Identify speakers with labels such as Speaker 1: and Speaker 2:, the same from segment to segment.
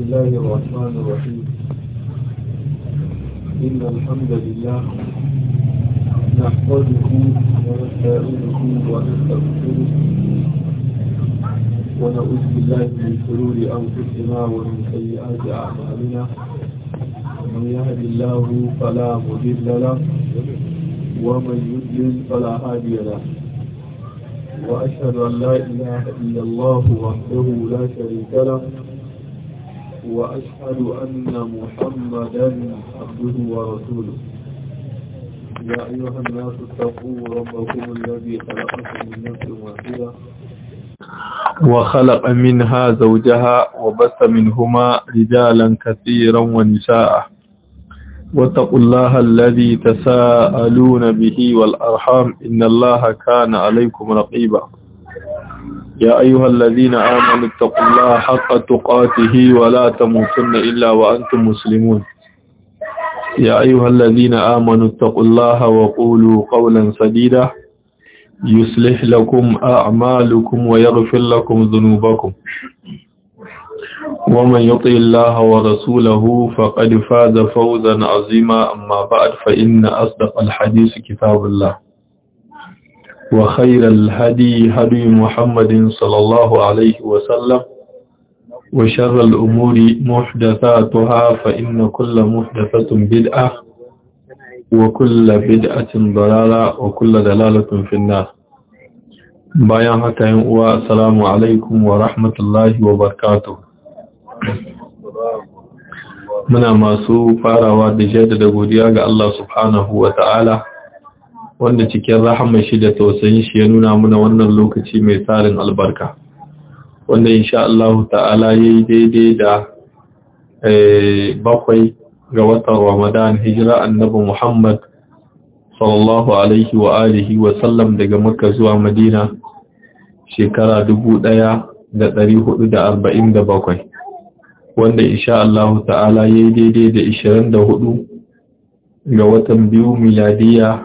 Speaker 1: الله الرحمن الرحيم إن الحمد لله نحمده ونستعينه ونستغفره ونعوذ بالله من شرور أنفسنا ومن سيئات أعمالنا من يهد الله فلا مضل له ومن يضلل فلا هادي له وأشهد أن لا إله إلا الله وحده لا شريك له وأشهد أن محمدا عبده ورسوله يا أيها الناس اتقوا ربكم الذي خلقكم من نفس واحدة وخلق منها زوجها وبث منهما رجالا كثيرا ونساء واتقوا الله الذي تساءلون به والأرحام إن الله كان عليكم رقيبا يا أيها الذين آمنوا اتقوا الله حق تقاته ولا تموتن إلا وأنتم مسلمون يا أيها الذين آمنوا اتقوا الله وقولوا قولا سديدا يصلح لكم أعمالكم ويغفر لكم ذنوبكم ومن يطع الله ورسوله فقد فاز فوزا عظيما أما بعد فإن أصدق الحديث كتاب الله وخير الهدي هدي محمد صلى الله عليه وسلم وشر الأمور محدثاتها فإن كل محدثة بدعة وكل بدعة ضلالة وكل دلالة في النار bayan haka yin uwa assalamu alaikum wa rahmatullahi wa barakatuh muna masu farawa da jaddada godiya ga Allah subhanahu wa ta'ala wanda cikin rahama shi da tausayin shi ya nuna muna wannan lokaci mai tsarin albarka wanda insha Allah ta'ala yayi daidai da bakwai ga watan Ramadan hijira annabi Muhammad sallallahu alaihi wa alihi wa sallam daga Makka zuwa Madina shekara bakwai, wanda insha Allah ta'ala yayi daidai da 24 ga watan biyu miladiya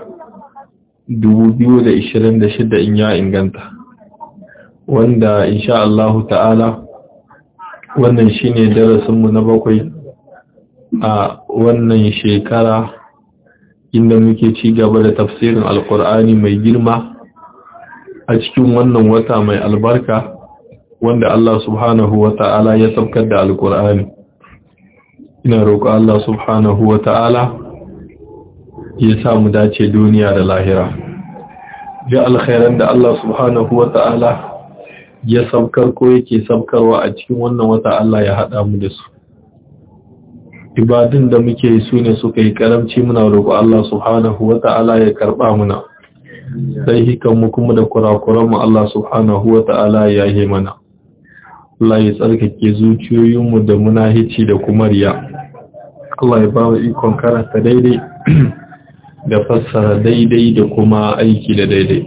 Speaker 1: 2026 in ya inganta wanda insha Allah ta'ala wannan shine darasinmu na bakwai a wannan shekara inda muke ci gaba da tafsirin alkur'ani mai girma a cikin wannan wata mai albarka wanda Allah subhanahu wa ta'ala ya saukar da alkur'ani ina roƙo Allah subhanahu wa ta'ala ya sa mu dace duniya da lahira ji alkhairan da Allah subhanahu wa ta'ala ya saukar ko yake saukarwa a cikin wannan wata Allah ya haɗa mu da su ibadun da muke su ne suka yi karamci muna roƙo Allah subhanahu wa ta'ala ya karɓa muna sai hikanmu kuma da kurakuranmu Allah subhanahu wa ta'ala ya yi mana Allah ya tsarkake zuciyoyinmu da munahici da kuma riya Allah ya ba mu ikon karanta daidai da fassara daidai da kuma aiki da daidai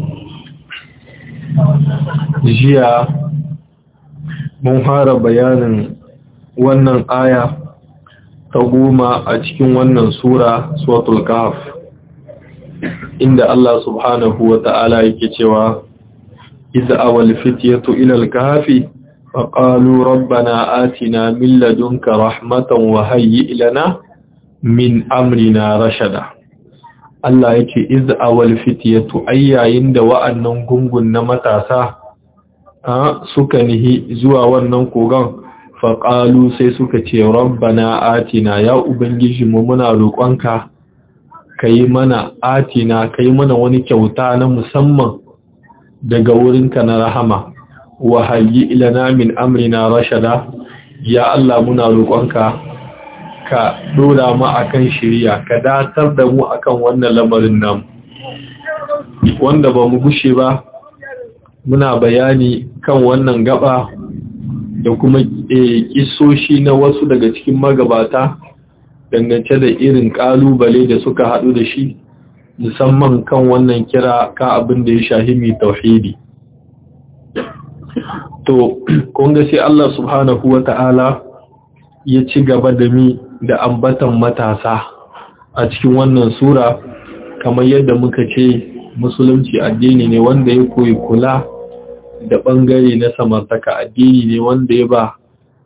Speaker 1: jiya mun fara bayanin wannan aya ta goma a cikin wannan sura suratul kahf inda Allah subhanahu wa ta'ala yake cewa idza awal fityatu ila al-kahfi faqalu rabbana atina min ladunka rahmatan wa hayyi lana min amrina rashada Allah yake idza awal fityatu ayyayin da wa'annan gungun na matasa suka nihi zuwa wannan kogon faƙalu sai suka ce rabbana atina ya ubangiji mu muna roƙonka ka yi mana atina ka yi mana wani kyauta na musamman daga wurinka na rahama wa hayyi ilana min amrina rashada ya Allah muna roƙonka ka dora mu akan shiriya ka datar da mu akan wannan lamarin nan wanda ba mu gushe ba muna bayani kan wannan gaba da kuma kisoshi na wasu daga cikin magabata dangance da irin kalubale da suka haɗu da shi musamman kan wannan kira ka abin da ya shahimi tauhidi to kunga sai Allah subhanahu wa ta'ala ya ci gaba da mi da ambatan matasa a cikin wannan sura kamar yadda muka ce musulunci addini ne wanda ya koyi kula da ɓangare na samartaka addini ne wanda ya ba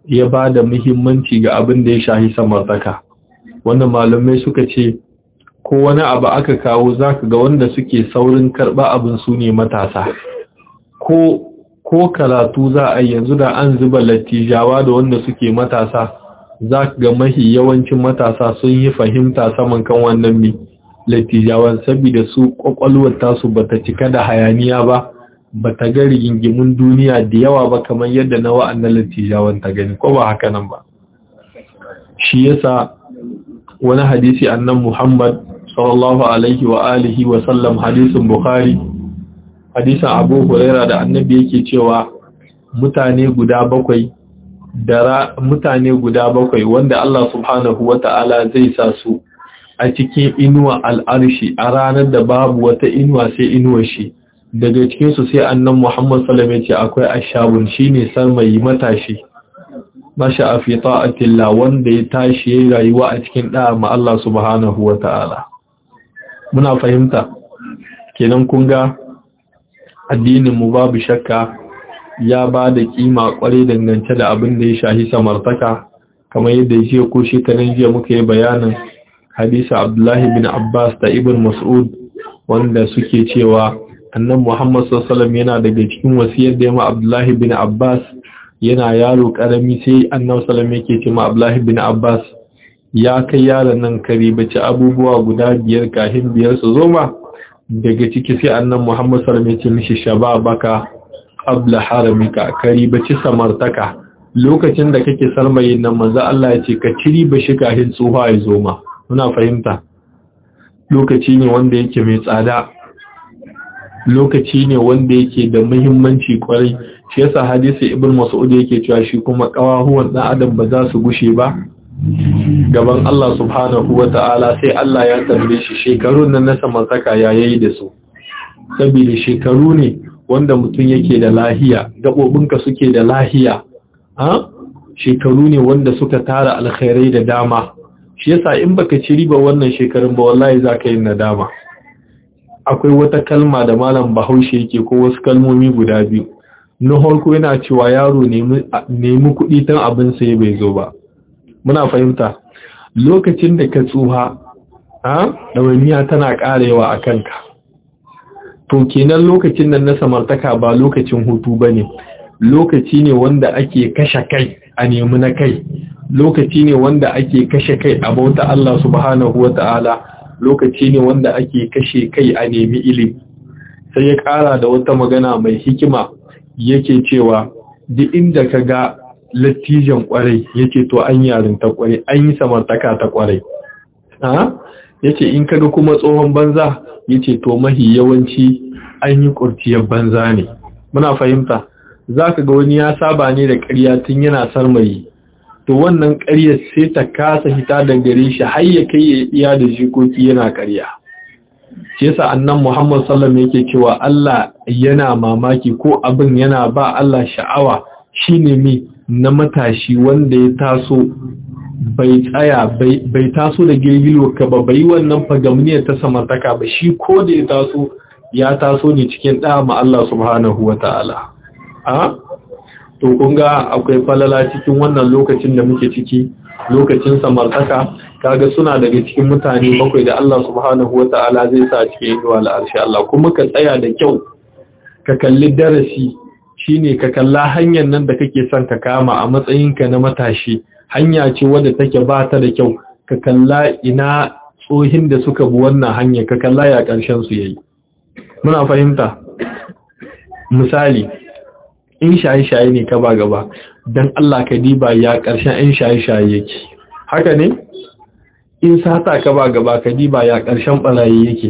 Speaker 1: ya ba da muhimmanci ga abin da ya shahi samartaka wannan malamai suka ce ko wani abu aka kawo zaka ga wanda suke saurin karɓa abin su ne matasa ko ko karatu za a yanzu da an zuba lattijawa da wanda suke matasa za ka ga mahi yawancin matasa sun yi fahimta saman kan wannan mi lattijawan saboda su kwakwalwar tasu bata cika da hayaniya ba bata ga rigingimun duniya da yawa ba kamar yadda na wa'annan lattijawan ta gani ko ba haka nan ba shi yasa wani hadisi annan Muhammad sallallahu alaihi wa alihi wa sallam hadisin Bukhari hadisin Abu Huraira da annabi yake cewa mutane guda bakwai da mutane guda bakwai wanda Allah subhanahu wata'ala zai sa su a cikin inuwa al'arshi a ranar da babu wata inuwa sai inuwar shi daga cikin su sai annan Muhammad sallallahu alaihi ce akwai ashabun shine sarmayi matashi masha fi ta'atillah wanda ya tashi yayin rayuwa a cikin da'a ma Allah subhanahu wata'ala muna fahimta kenan kun ga addinin mu babu shakka ya ba da kima kwarai dangance da abin da ya shahi samartaka kamar yadda jiya ko shekaran jiya muka yi bayanin hadisa Abdullahi bin Abbas da Ibn Mas'ud wanda suke cewa annan Muhammad sallallahu yana daga cikin wasiyar da yamma Abdullahi bin Abbas yana yaro karami sai annabi sallallahu yake ce ma Abdullahi bin Abbas ya kai yaron nan kare bace abubuwa guda biyar kahin biyar su zo ma daga ciki sai annan Muhammad sallallahu alaihi wasallam ya ce mishi shababaka qabla haramika kari bace samartaka lokacin da kake sarmayin nan manzo Allah ya ce ka ciri bashi kahin tsuha ya zo ma muna fahimta lokaci ne wanda yake mai tsada lokaci ne wanda yake da muhimmanci kwarai shi yasa hadisi ibn mas'ud yake cewa shi kuma kawahuwan dan adam ba za su gushe ba gaban Allah subhanahu wata'ala sai Allah ya tambaye shi shekarun nan na samartaka ya yayi da su saboda shekaru ne wanda mutum yake da lahiya gabobinka suke da lahiya ha shekaru ne wanda suka tara alkhairai da dama shi yasa in baka ci riba wannan shekarun ba wallahi zaka yi nadama akwai wata kalma da malam Bahaushe yake ko wasu kalmomi guda biyu na harko yana cewa yaro nemi kuɗi tun abin sai bai zo ba muna fahimta lokacin da ka tsuha a ɗawainiya tana ƙarewa a kanka to kenan lokacin nan na samartaka ba lokacin hutu ba ne lokaci ne wanda ake kashe kai a nemi na kai lokaci ne wanda ake kashe kai a bauta Allah subhanahu wa ta'ala lokaci ne wanda ake kashe kai a nemi ilimi sai ya ƙara da wata magana mai hikima yake cewa duk inda ka ga lattijan kwarai yake to an yarin ta kwarai an yi samartaka ta kwarai yace in kaga kuma tsohon banza yace to mahi yawanci an yi kurciyar banza ne muna fahimta zaka ga wani ya saba ne da ƙarya tun yana sarmayi to wannan ƙaryar sai ta kasa hita da gare shi har ya kai ya iya da jikoki yana ƙarya shi yasa annan Muhammad sallallahu yake cewa Allah yana mamaki ko abin yana ba Allah sha'awa shine mi na matashi wanda ya taso bai tsaya bai taso da girgilo ka ba bai wannan fagamniyar ta samartaka ba shi ko da ya taso ya taso ne cikin ɗaya ma Allah subhanahu wa ta'ala a to kun ga akwai falala cikin wannan lokacin da muke ciki lokacin samartaka kaga suna daga cikin mutane bakwai da Allah subhanahu wa ta'ala zai sa cikin inuwa al'arshi Allah kuma ka tsaya da kyau ka kalli darasi shine ka kalla hanyar nan da kake son ka kama a matsayinka na matashi hanya ce wadda take ba ta da kyau ka kalla ina tsohin da suka bi wannan hanya ka kalla ya ƙarshen su yayi muna fahimta misali in shaye-shaye ne ka ba gaba don Allah ka diba ya ƙarshen in shaye-shaye yake haka ne in sata ka ba gaba ka diba ya ƙarshen ɓarayi yake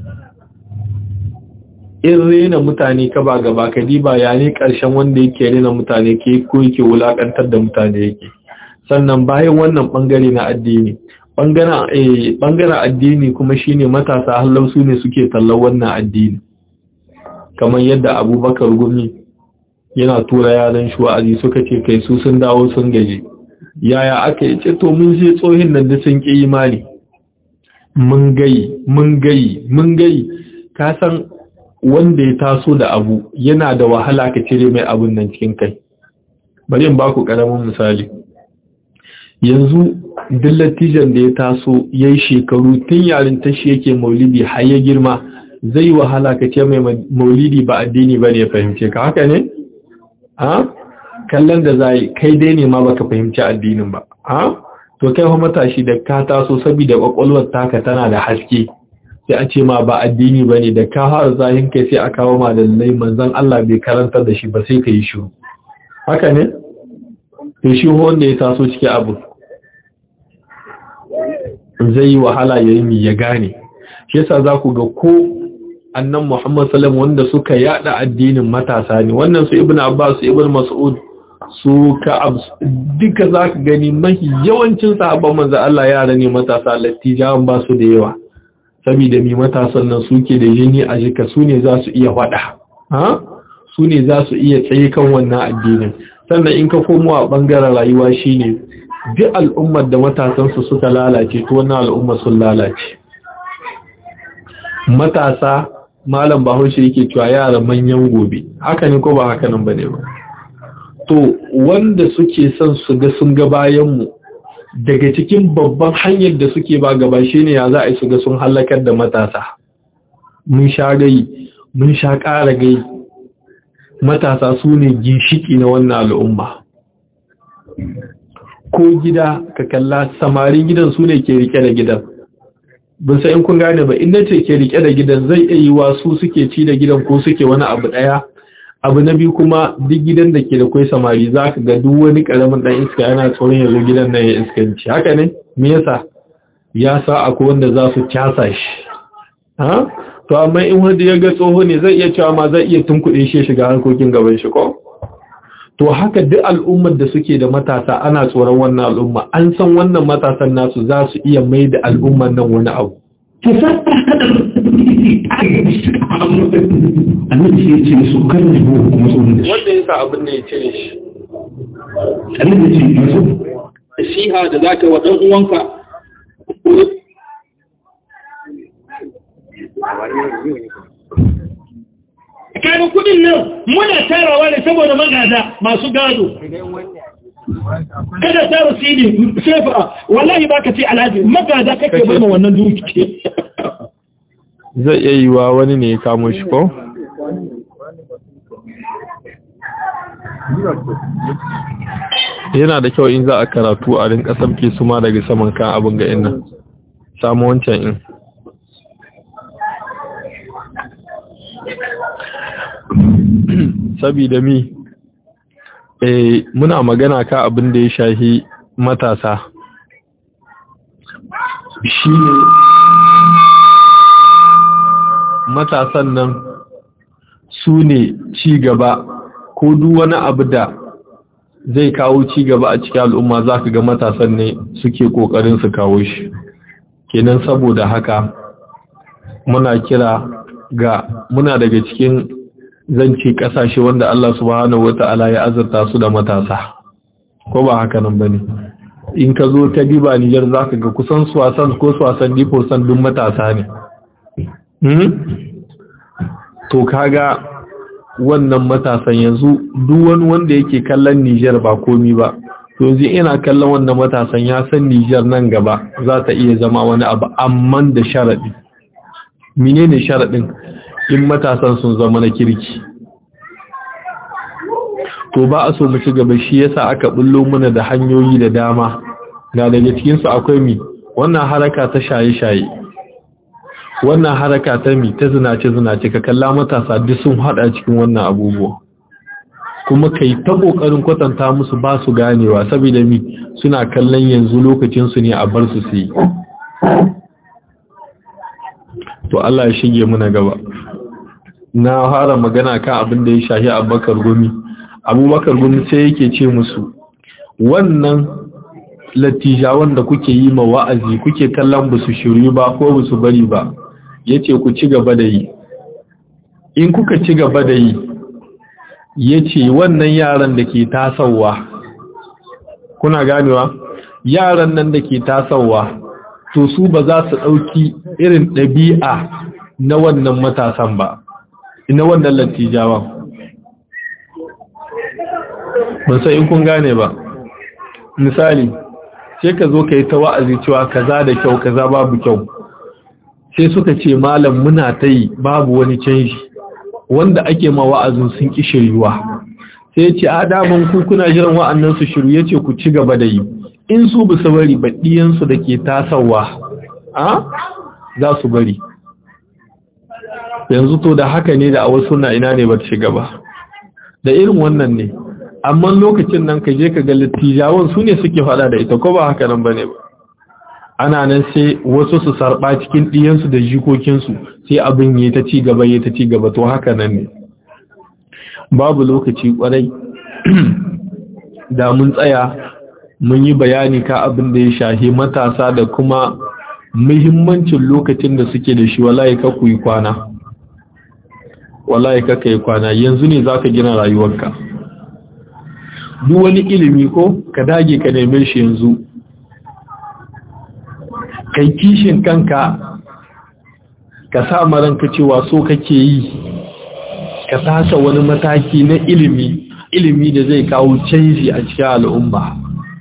Speaker 1: in rena mutane ka ba gaba ka diba ya ne ƙarshen wanda yake rena mutane ke ko yake wulaƙantar da mutane yake sannan bayan wannan ɓangare na addini ɓangaren addini kuma shine matasa hallau su ne suke tallar wannan addini kamar yadda abubakar gumi yana tura yaran shi wa'azi suka ce kai su sun dawo sun gaji yaya aka yi ce to mun je tsohin nan da sun ƙi imani mun gayi mun gayi mun gayi ka san wanda ya taso da abu yana da wahala ka cire mai abun nan cikin kai bari in ba ku ƙaramin misali yanzu duk lattijan da ya taso ya yi shekaru tun yarin tashi yake maulidi har ya girma zai wahala ka ce mai maulidi ba addini ba ne ya fahimce ka haka ne? ha? kallon da za kai dai ne ma baka fahimci addinin ba ha? to kai wa matashi da ka taso saboda kwakwalwar taka tana da haske sai a ce ma ba addini ba ne da ka fara zahin kai sai a kawo ma lallai manzan Allah bai karantar da shi ba sai ka yi shiru haka ne? to shi wanda ya taso cikin abu zai yi wahala ya yi ya gane shi yasa za ku ga ko annan Muhammad sallam wanda suka yada addinin matasa ne wannan su ibn Abbas su ibn Mas'ud su ka duka za ka gani mahi yawancin sahabban manzo Allah yara ne matasa lattijawan ba su da yawa saboda mi matasan nan suke da jini a jika su ne za su iya faɗa ha su ne za su iya tsaye kan wannan addinin sannan in ka komo a ɓangaren rayuwa shine duk al'ummar da matasansu suka lalace to wannan al'ummar sun lalace matasa malam bahaushe yake cewa yara manyan gobe haka ne ko ba haka nan bane ba to wanda suke son su ga sun ga bayan mu daga cikin babban hanyar da suke ba gaba shine ya za a yi su ga sun halakar da matasa mun sha gai mun sha ƙara gai matasa su ne ginshiki na wannan al'umma ko gida ka kalla samarin gidan su ne ke rike da gidan bin in kun gane ba inda ce ke rike da gidan zai iya yi wa su suke ci da gidan ko suke wani abu daya abu na biyu kuma duk gidan da ke da kwai samari za ka ga duk wani karamin dan iska yana tsoron ya zo gidan nan ya iskanci haka ne me yasa ya sa akwai wanda za su casa shi ha to amma in wanda ya ga tsoho ne zai iya cewa ma zai iya tunkuɗe shi shiga harkokin gaban shi ko to haka duk al'ummar da suke da matasa ana tsoron wannan al'umma an san wannan matasan nasu za su iya mai da al'ummar nan wani abu
Speaker 2: annabi ya ce su kan da kuma tsoron da shi
Speaker 1: wanda ya sa abin da ya cire shi
Speaker 2: annabi ce masu
Speaker 3: nasiha da za ka wa ɗan uwanka kayan kudin nan muna tarawa ne saboda magada masu gado kada tara sidi sefa wallahi baka ce alhaji magada kake bai ma wannan duki
Speaker 1: zai iya yi wa wani ne ya kamo shi ko? yana da kyau in za a karatu a rinka samke su ma daga saman kan abin ga innan samu wancan in sabida mi eh muna magana ka abin da ya shahi matasa shi ne matasan nan su ne ci gaba ko duk wani abu da zai kawo ci gaba a cikin al'umma za ka ga matasan ne suke kokarin su kawo shi kenan saboda haka muna kira ga muna daga cikin zance kasashe wanda Allah subhanahu wata'ala ya azurta su da matasa ko ba haka nan bane in ka zo ta diba Niger zaka ga kusan su wasan ko su wasan difo san duk matasa ne hmm? to kaga wannan matasan yanzu duk wani wanda yake kallon Niger ba komi ba to yanzu ina kallon wannan matasan ya san Niger nan gaba za ta iya zama wani abu amman da sharadi menene sharadin in matasan sun zama na kirki to ba a so mu ci gaba shi yasa aka bullo mana da hanyoyi da dama ga daga cikin su akwai mi wannan haraka ta shaye-shaye wannan haraka ta mi ta zinace-zinace ka kalla matasa duk sun hada cikin wannan abubuwa kuma kai ta kokarin kwatanta musu ba su ganewa saboda mi suna kallon yanzu lokacin su ne a bar su su yi to Allah ya shige muna gaba na fara magana kan abin da ya shahi abubakar gumi abubakar gumi sai yake ce musu wannan latijawan da kuke yi ma wa'azi kuke kallon ba su shiryu ba ko ba su bari ba ya ce ku ci gaba da yi in kuka ci gaba da yi ya ce wannan yaran da ke tasowa kuna ganewa yaran nan da ke tasowa to su ba za su ɗauki irin ɗabi'a na wannan matasan ba na wannan lattijawan ban san in kun gane ba misali sai ka zo ka yi ta wa'azi cewa kaza da kyau kaza babu kyau sai suka ce malam muna ta yi babu wani canji wanda ake ma wa'azin sun ƙi shiryuwa sai ce a daman ku kuna jiran wa'annan su shiru ya ce ku ci gaba da yi in su bu su bari baɗiyansu da ke tasawa a za su bari yanzu to da haka ne da a wasu na ina ne ba ta shiga ba da irin wannan ne amma lokacin nan ka je ka ga littijawan su ne suke faɗa da ita ko ba haka nan ba ne ba ana nan sai wasu su sarɓa cikin ɗiyansu da jikokinsu sai abin ya ta ci gaba ya ta ci gaba to haka nan ne babu lokaci kwarai da mun tsaya mun yi bayani ka abin da ya shahi matasa da kuma muhimmancin lokacin da suke da shi wallahi ka ku yi kwana wallahi ka yi kwana yanzu ne zaka gina rayuwarka duk wani ilimi ko ka dage ka neme shi yanzu kai kishin kanka ka sa maranka cewa so kake yi ka tasa wani mataki na ilimi ilimi da zai kawo canji a cikin al'umma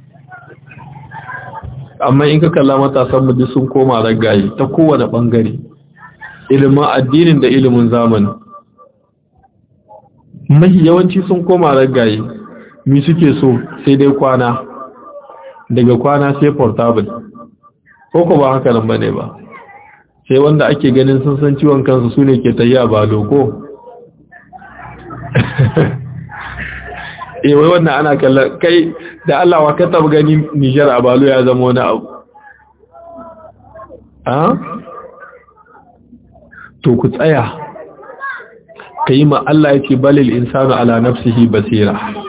Speaker 1: amma in ka kalla matasan mu duk sun koma ragaye ta kowane bangare ilimin addinin da ilimin zamani mahi yawanci sun koma ragaye mi suke so sai dai kwana daga kwana sai portable ko ko ba haka nan bane ba sai wanda ake ganin sun san ciwon kansu su ne ke tafiya ba loko eh wai wannan ana kallon kai da Allah wa ka taba gani Niger a balo ya zama wani abu ah to ku tsaya kai ma Allah yake balil insanu ala nafsihi basira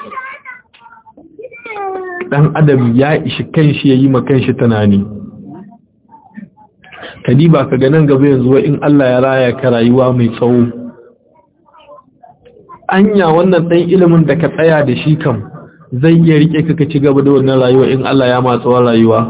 Speaker 1: dan adam ya ishi kanshi yayi ma kanshi tunani kadiba ka ga nan gaba yanzu in Allah ya raya ka rayuwa mai tsawo anya wannan ɗan ilimin da ka tsaya da shi kam zai iya rike ka ci gaba da wannan rayuwa in Allah ya matsawar rayuwa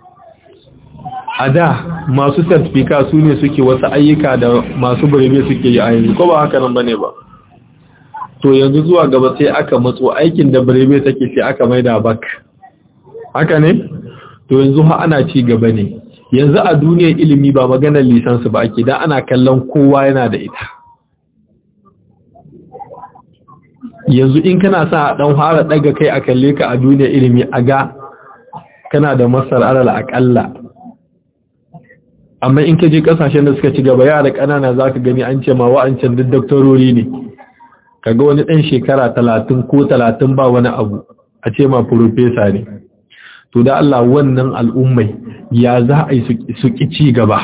Speaker 1: a da masu certificate su ne suke wasu ayyuka da masu birebe suke yi a yanzu ko ba haka nan bane ba to yanzu zuwa gaba sai aka matso aikin da birebe take sai aka maida bak haka ne to yanzu ha ana ci gaba ne yanzu a duniyar ilimi ba maganar lisansu ba ake dan ana kallon kowa yana da ita yanzu in kana sa dan fara daga kai a kalle ka a duniyar ilimi a ga kana da masar alal akalla amma in ka je kasashen da suka ci gaba yara kanana zaka gani an ce ma wa'ancan duk doktorori ne kaga wani dan shekara 30 ko 30 ba wani abu a ce ma professor ne to da Allah wannan al'ummai ya za a yi su ki ci gaba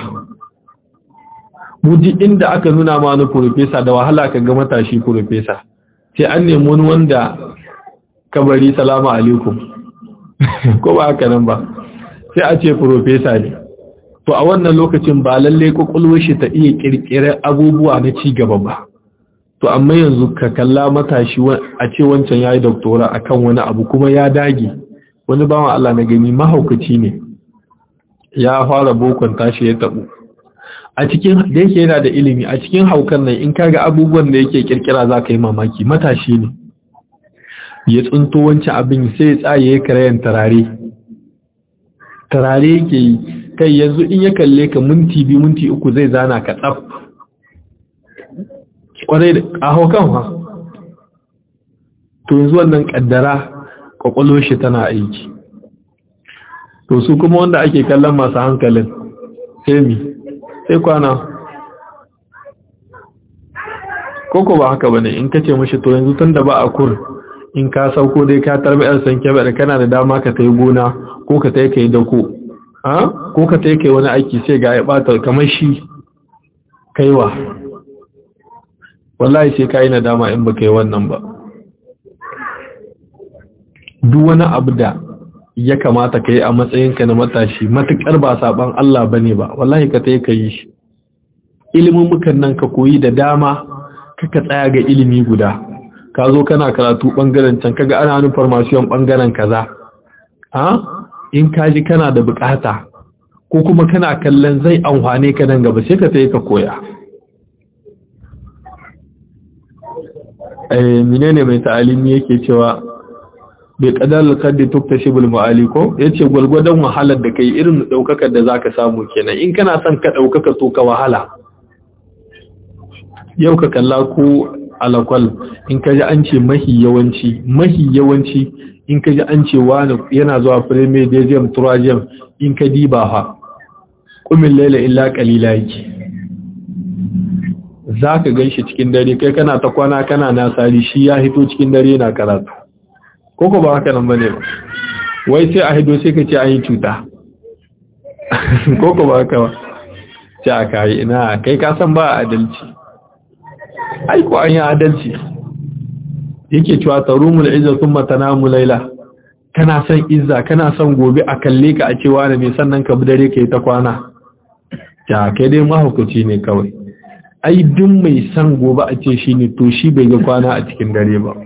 Speaker 1: muji inda aka nuna ma wani professor da wahala ka ga matashi professor sai an nemi wani wanda kabari salamu alaikum ko ba haka nan ba sai a ce profesa ne to a wannan lokacin ba lalle kokolwar shi ta iya kirkirar abubuwa na ci gaba ba to amma yanzu ka kalla matashi a ce wancan yayi doktora akan wani abu kuma ya dage wani bawan Allah na gani mahaukaci ne ya fara bokon tashi ya tabu a cikin da yake yana da ilimi a cikin haukan nan in kaga abubuwan da yake kirkira za ka yi mamaki matashi ne ya tsunto wancan abin sai ya tsaye ya karayen tarare tarare yake yi kai yanzu in ya kalle ka minti biyu minti uku zai zana ka tsaf kwarai da a haukan ha to yanzu wannan kaddara kwakwalwar shi tana aiki to su kuma wanda ake kallon masu hankalin sai mi sai kwana koko ba haka bane in kace mishi to yanzu tunda ba a kur in ka sauko dai ka tarbi yan sanke ba kana da dama ka tai gona ko ka tai kai dako ha ko ka tai kai wani aiki sai ga ya bata kamar shi kaiwa wallahi sai kai nadama in baka yi wannan ba duk wani abu da ya kamata ka yi a matsayinka na matashi matuƙar ba saɓan Allah ba ne ba wallahi ka tai ka yi shi ilimin mukan nan ka koyi da dama kaka tsaya ga ilimi guda ka zo kana karatu ɓangaren can kaga ana nufin farmasiyon ɓangaren kaza ha in ka ji kana da buƙata ko kuma kana kallon zai amfane ka nan gaba sai ka tai ka koya eh menene mai ta'alimi yake cewa bai kadar kaddi tuktashibul ma'ali ko yace gwargwadon wahalar da kai irin daukakar da zaka samu kenan in kana son ka daukaka to ka wahala yau ka kalla ko alakwal in ka ji an ce mahi yawanci mahi yawanci in ka ji an ce wani yana zuwa premier dezem turajem in ka diba ha kumin laila illa kalila yake za ka gan shi cikin dare kai kana ta kwana kana nasari shi ya hito cikin dare na karatu koko ba haka nan bane ba wai sai a hido sai ka ce an yi cuta koko ba haka ba ce a kayi ina kai ka san ba adalci aiko an yi adalci yake cewa tarumul izza thumma tanamu laila kana son izza kana son gobe a kalle ka a cewa ne sannan ka bi dare kai ta kwana ya kai dai mahaukaci ne kawai ai duk mai son gobe a ce shi ne to shi bai ga kwana a cikin dare ba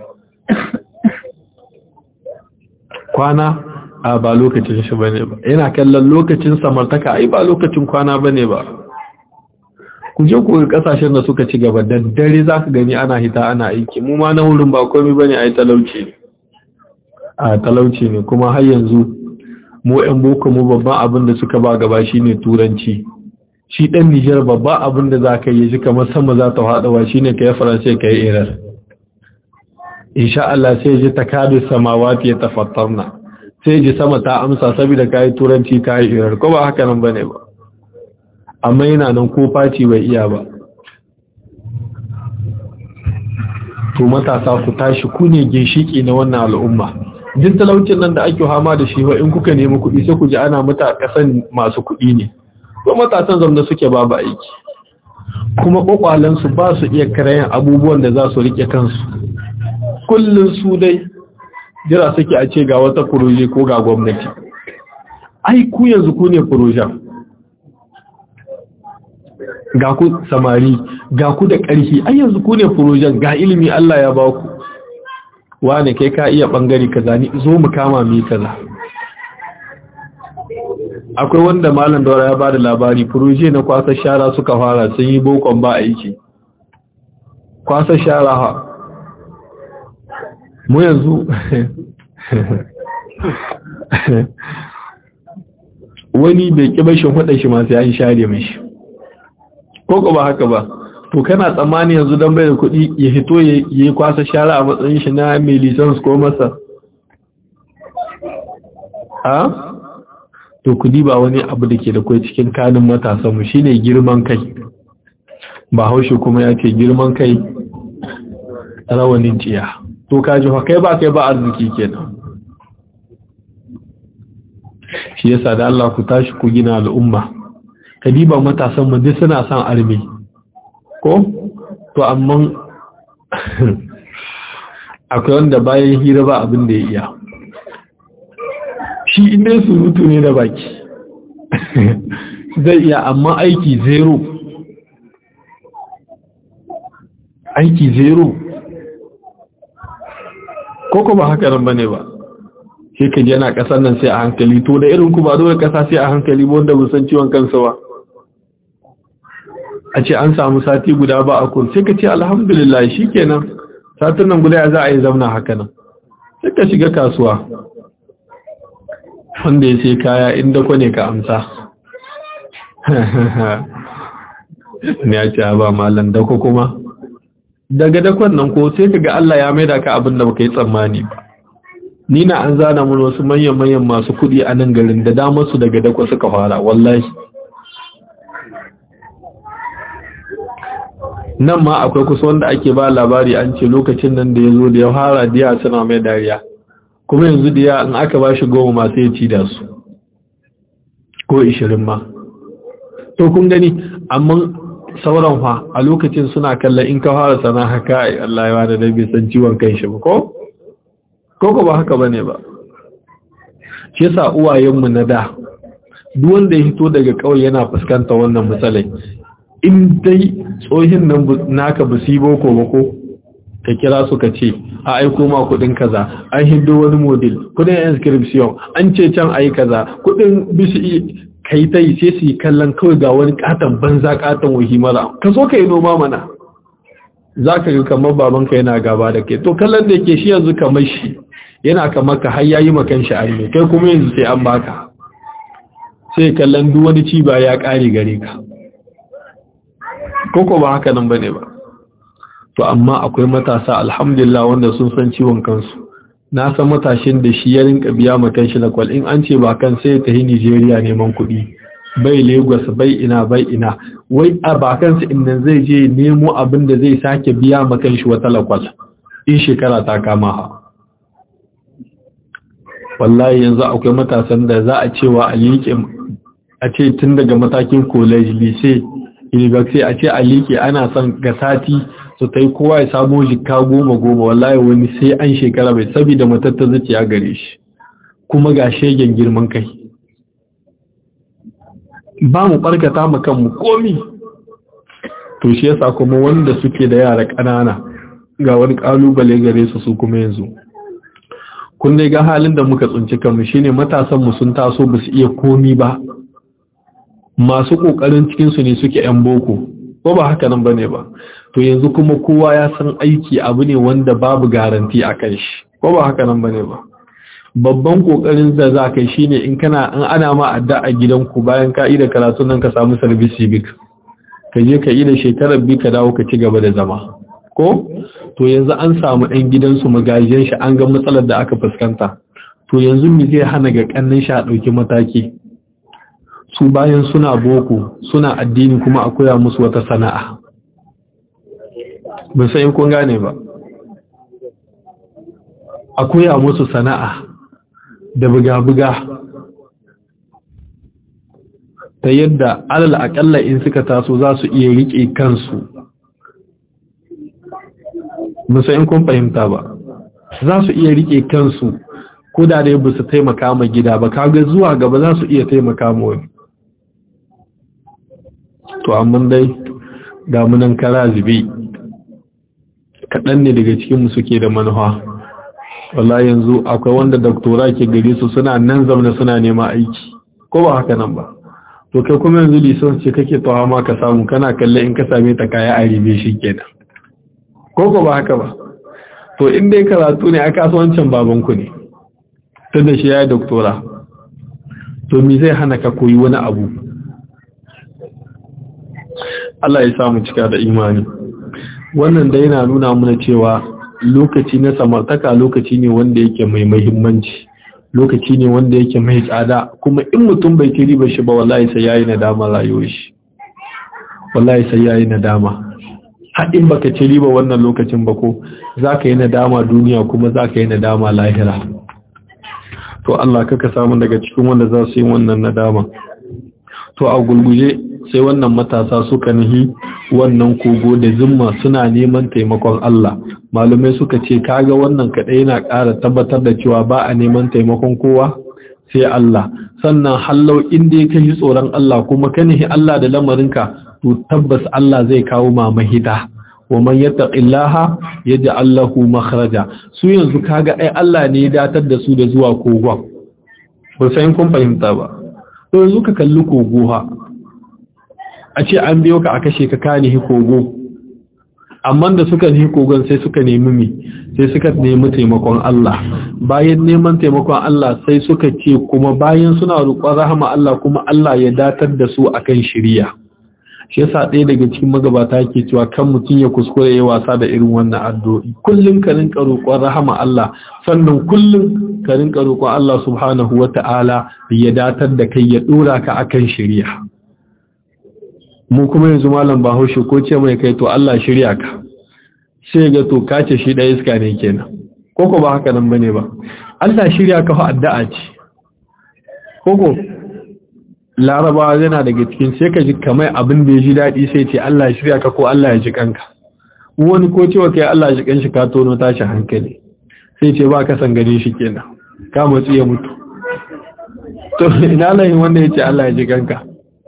Speaker 1: kwana a ba lokacin shi bane ba yana kallon lokacin samartaka ai ba lokacin kwana bane ba ku je ku kasashen da suka ci gaba da dare za ka gani ana hita ana aiki mu ma na wurin ba komai bane ai talauci ne a talauci ne kuma har yanzu mu yan boko mu babban abin da suka ba gaba shine turanci shi dan Nijar babban abin da za ka yi shi kamar sama za ta haɗawa shine kai faransai kai irar insha Allah sai ji takadu samawati ya tafattarna sai ji sama ta amsa saboda kai turanci kai irar ko ba haka nan bane ba amma yana nan ko faci bai iya ba to matasa ku tashi ku ne ginshiki na wannan al'umma jin talaucin nan da ake hama da shi in kuka nemi kuɗi sai ku ji ana mata kasan masu kuɗi ne ko matasan zamda suke babu aiki kuma kwakwalensu ba su iya karayen abubuwan da za su rike kansu kullum su dai jira suke a ce ga wata furoje ko ga gwamnati ai ku yanzu ku ne furojen ga ku samari ga ku da ƙarfi ai yanzu ku ne furojen ga ilimi Allah ya ba ku wane kai ka iya ɓangare kaza ni zo mu kama mi kaza akwai wanda malam daura ya bada labari furoje na kwasa shara suka fara sun yi bokon ba aiki kwasa shara ha mu yanzu wani bai ƙi bashin hudun shi masu yayin share mashi ko ba haka ba to kana tsammani yanzu don bai da kuɗi ya fito ya yi kwasa shara a matsayin shi na mai lisans ko masa a to kudi ba wani abu da ke da kai cikin kanin matasanmu shi ne girman kai ba haushe kuma ya ce girman kai rawanin ciya to kaji kai ba kai ba arziki kenan shi yasa da Allah ku tashi ku gina al'umma kadiba matasan mu duk suna son arme ko to amma akwai wanda bayan hira ba abin da ya iya shi inda surutu ne da baki zai iya amma aiki zero aiki zero ko kuma haka nan bane ba sai ka yana kasar nan sai a hankali to da irin ku ba dole kasa sai a hankali ba wanda san ciwon kansa ba a ce an samu sati guda ba a kun sai ka ce alhamdulillah shikenan satin nan guda za a yi zauna haka nan sai ka shiga kasuwa wanda ya sai kaya inda kwane ka amsa ne ya ce ba malam dako kuma daga dakon nan ko sai ka ga Allah ya maida ka abin da baka yi tsammani ba ni na an zana mun wasu manyan-manyan masu kudi a nan garin da damar su daga dako suka fara wallahi nan ma akwai kusa wanda ake ba labari an ce lokacin nan da ya zo da ya fara diya suna mai dariya kuma yanzu diya in aka ba shi goma masu ya ci da su ko ishirin ma to kun gani amma sauran fa a lokacin suna kallon in ka fara sana haka ai Allah ya wada da bai san ciwon kan shi ba ko ko ba haka bane ba shi yasa uwayenmu na da duk wanda ya hito daga kauye yana fuskanta wannan matsalai in dai tsohin nan naka ba su yi boko ba ko ka kira su ka ce a aiko ma kudin kaza an hindo wani model kudin inscription an ce can ayi kaza kudin bisi kai ta yi sai su yi kallon kawai ga wani katon banza katon wahi mara ka so ka yi noma mana za ka ga kamar babanka yana gaba da ke to kallon da ke shi yanzu kamar shi yana kamar ka har yayi makan shi arme kai kuma yanzu sai an baka sai kallon duk wani ci ba ya kare gare ka koko ba haka nan bane ba to amma akwai matasa alhamdulillah wanda sun san ciwon kansu na san matashin da shi ya rinka biya makan shi na kwal in an ce ba kan sai ta yi Nigeria neman kuɗi bai Lagos bai ina bai ina wai a bakansa inda zai je nemo abin da zai sake biya makan shi wata lakwal in shekara ta kama ha wallahi yanzu akwai matasan da za a cewa a liƙe a ce tun daga matakin college lycée university a ce a liƙe ana son ga sati su ta yi kowa ya samu jika goma goma wallahi wani sai an shekara bai saboda matatta zuciya gare shi kuma ga shegen girman kai ba mu barkata mu kanmu komi to shi yasa kuma wanda suke da yara ƙanana ga wani ƙalubale gare su su kuma yanzu kun dai ga halin da muka tsinci kanmu shine matasan mu sun taso ba su iya komi ba masu kokarin cikin su ne suke yan boko ko ba haka nan bane ba to yanzu kuma kowa ya san aiki abu ne wanda babu garanti a kan shi ko ba haka nan bane ba babban kokarin da za ka yi shine in kana an ana ma adda a gidanku bayan ka da karatu nan ka samu service civic ka je ka yi da shekarar bi ka dawo ka ci gaba da zama ko to yanzu an samu ɗan gidansu magajiyan shi an ga matsalar da aka fuskanta to yanzu mi zai hana ga kannin shi a ɗauki mataki su bayan suna boko suna addini kuma a koya musu wata sana'a ban san kun gane ba a koya musu sana'a da buga-buga ta yadda alal akalla in suka taso za su iya riƙe kansu musa in kun fahimta ba za su iya riƙe kansu ko da dai ba su taimaka ma gida ba kaga zuwa gaba za su iya taimaka ma wani to amma dai damunan kara zube kaɗan ne daga cikinmu suke da manuwa wallahi yanzu akwai wanda doktora ke gare su suna nan zaune suna nema aiki ko ba haka nan ba to kai kuma yanzu lisan ce kake tawa ma ka samu kana kalle in ka same ta kaya a ribe shi kenan ko ko ba haka ba to in dai karatu ne a kasuwancin babanku ne tun da shi ya yi doktora to me zai hana ka koyi wani abu Allah ya samu cika da imani wannan da yana nuna mana cewa lokaci na samartaka lokaci ne wanda yake mai mahimmanci lokaci ne wanda yake mai tsada kuma in mutum bai ci riba shi ba wallahi sai yayi nadama rayuwar shi wallahi sai yayi nadama har in baka ci riba wannan lokacin ba ko zaka yi nadama duniya kuma zaka yi nadama lahira to Allah kaka samu daga cikin wanda za su yi wannan nadama to a gulguje sai wannan matasa suka nihi wannan kogo da zimma suna neman taimakon Allah malumai suka ce kaga wannan kaɗai yana ƙara tabbatar da cewa ba a neman taimakon kowa sai Allah sannan hallau inda ka yi tsoron Allah kuma ka nihi Allah da lamarinka to tabbas Allah zai kawo ma mahida wa man yattaqillaha yaj'al lahu makhraja su yanzu kaga ai Allah ne ya datar da su da zuwa kogon ba sai kun fahimta ba to yanzu ka kalli kogo ha a ce an biyo ka a kashe ka kani kogo amma da suka nihi kogon sai suka nemi mi sai suka nemi taimakon Allah bayan neman taimakon Allah sai suka ce kuma bayan suna roƙon rahama Allah kuma Allah ya datar da su akan shiriya shi yasa ɗaya daga cikin magabata ke cewa kan mutum ya kuskure ya wasa da irin wannan addu'o'i kullum ka rinka roƙon rahama Allah sannan kullum ka rinka roƙon Allah subhanahu wata'ala ya datar da kai ya dora ka akan shiriya mu kuma yanzu malam bahaushe ko ce mai kai to Allah shirya ka sai ga to kace shi da iska ne kenan koko ba haka nan bane ba Allah shirya ka fa addu'a ce koko larabawa yana daga cikin sai ka ji kamar abin da ya ji daɗi sai ce Allah shirya ka ko Allah ya ji kanka wani ko cewa kai Allah ya ji kanshi ka tono tashi hankali sai ce ba ka san gane shi kenan ka matsi ya mutu to ina layin wanda ya ce Allah ya ji kanka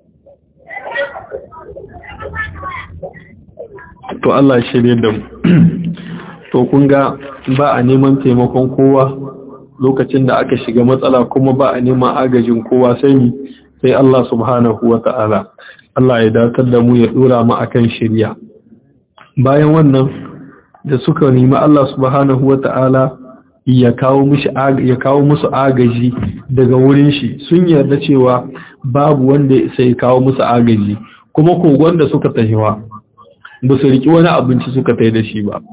Speaker 1: to Allah shirye da mu to kun ga ba a neman taimakon kowa lokacin da aka shiga matsala kuma ba a neman agajin kowa sai ni sai Allah subhanahu wata'ala Allah ya datar da mu ya dora mu akan shirya bayan wannan da suka nemi Allah subhanahu wata'ala ya kawo mishi ya kawo musu agaji daga wurin shi sun yarda cewa babu wanda sai kawo musu agaji kuma kogon da suka tahiwa ba su riki wani abinci suka tai da shi ba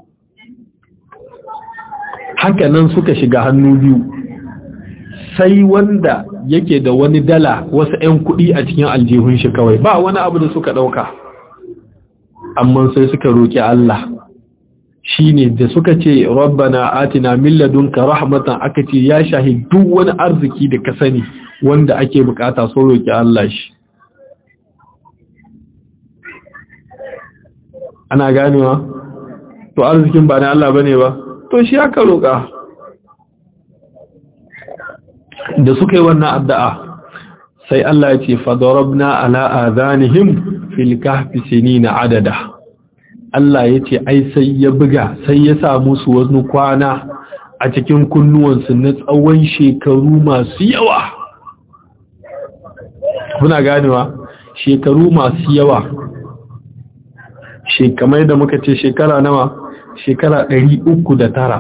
Speaker 1: haka nan suka shiga hannu biyu sai wanda yake da wani dala wasu 'yan kuɗi a cikin aljihun shi kawai ba wani abu da suka ɗauka amma sai suka roƙi Allah shi ne da suka ce rabbana atina min ladunka rahmatan aka ce ya shahi duk wani arziki da ka sani wanda ake bukata so roƙi Allah shi ana ganewa to arzikin ba na Allah bane ba to shi aka roƙa da suka yi wannan addu'a sai Allah ya ce fadarabna ala adhanihim fil kahfi sinina adada Allah ya ce ai sai ya buga sai ya sa musu wani kwana a cikin kunnuwansu na tsawon shekaru masu yawa kuna ganewa shekaru masu yawa shekamai da muka ce shekara nawa shekara ɗari uku da tara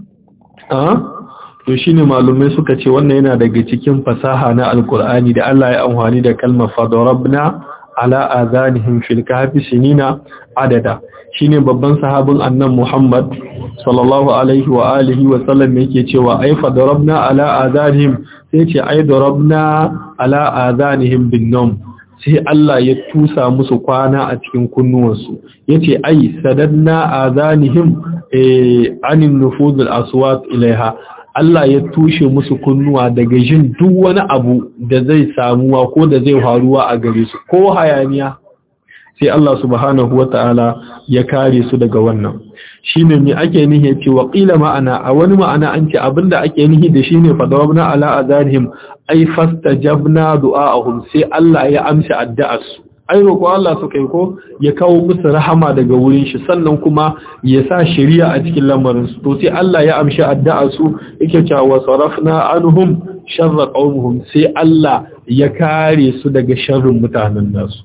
Speaker 1: to shi ne malumai suka ce wannan yana daga cikin fasaha na alkur'ani da Allah ya amfani da kalmar fadarabna ala azanihim fil kahfi sinina adada shine babban sahabin annan Muhammad sallallahu alaihi wa alihi wa sallam yake cewa ai fadarabna ala azanihim sai ce ai darabna ala azanihim bin nawm sai Allah ya tusa musu kwana a cikin kunnuwansu yace ai sadanna azanihim eh anin nufuzul aswat ilaiha Allah ya tushe musu kunnuwa daga jin duk wani abu da zai samuwa ko da zai faruwa a gare su ko hayaniya sai Allah subhanahu wata'ala ya kare su daga wannan shine me ake nihi ce wa qila ma'ana a wani ma'ana an ce abinda ake nihi da shine fadawabna ala azanihim ay fastajabna du'a'ahum sai Allah ya amsa addu'arsu ai roƙo Allah suka yi ko ya kawo musu rahama daga wurin shi sannan kuma ya sa shari'a a cikin lamarin su to sai Allah ya amshi addu'a su yake cewa sarafna anhum sharra qaumuhum sai Allah ya kare su daga sharrin mutanen nasu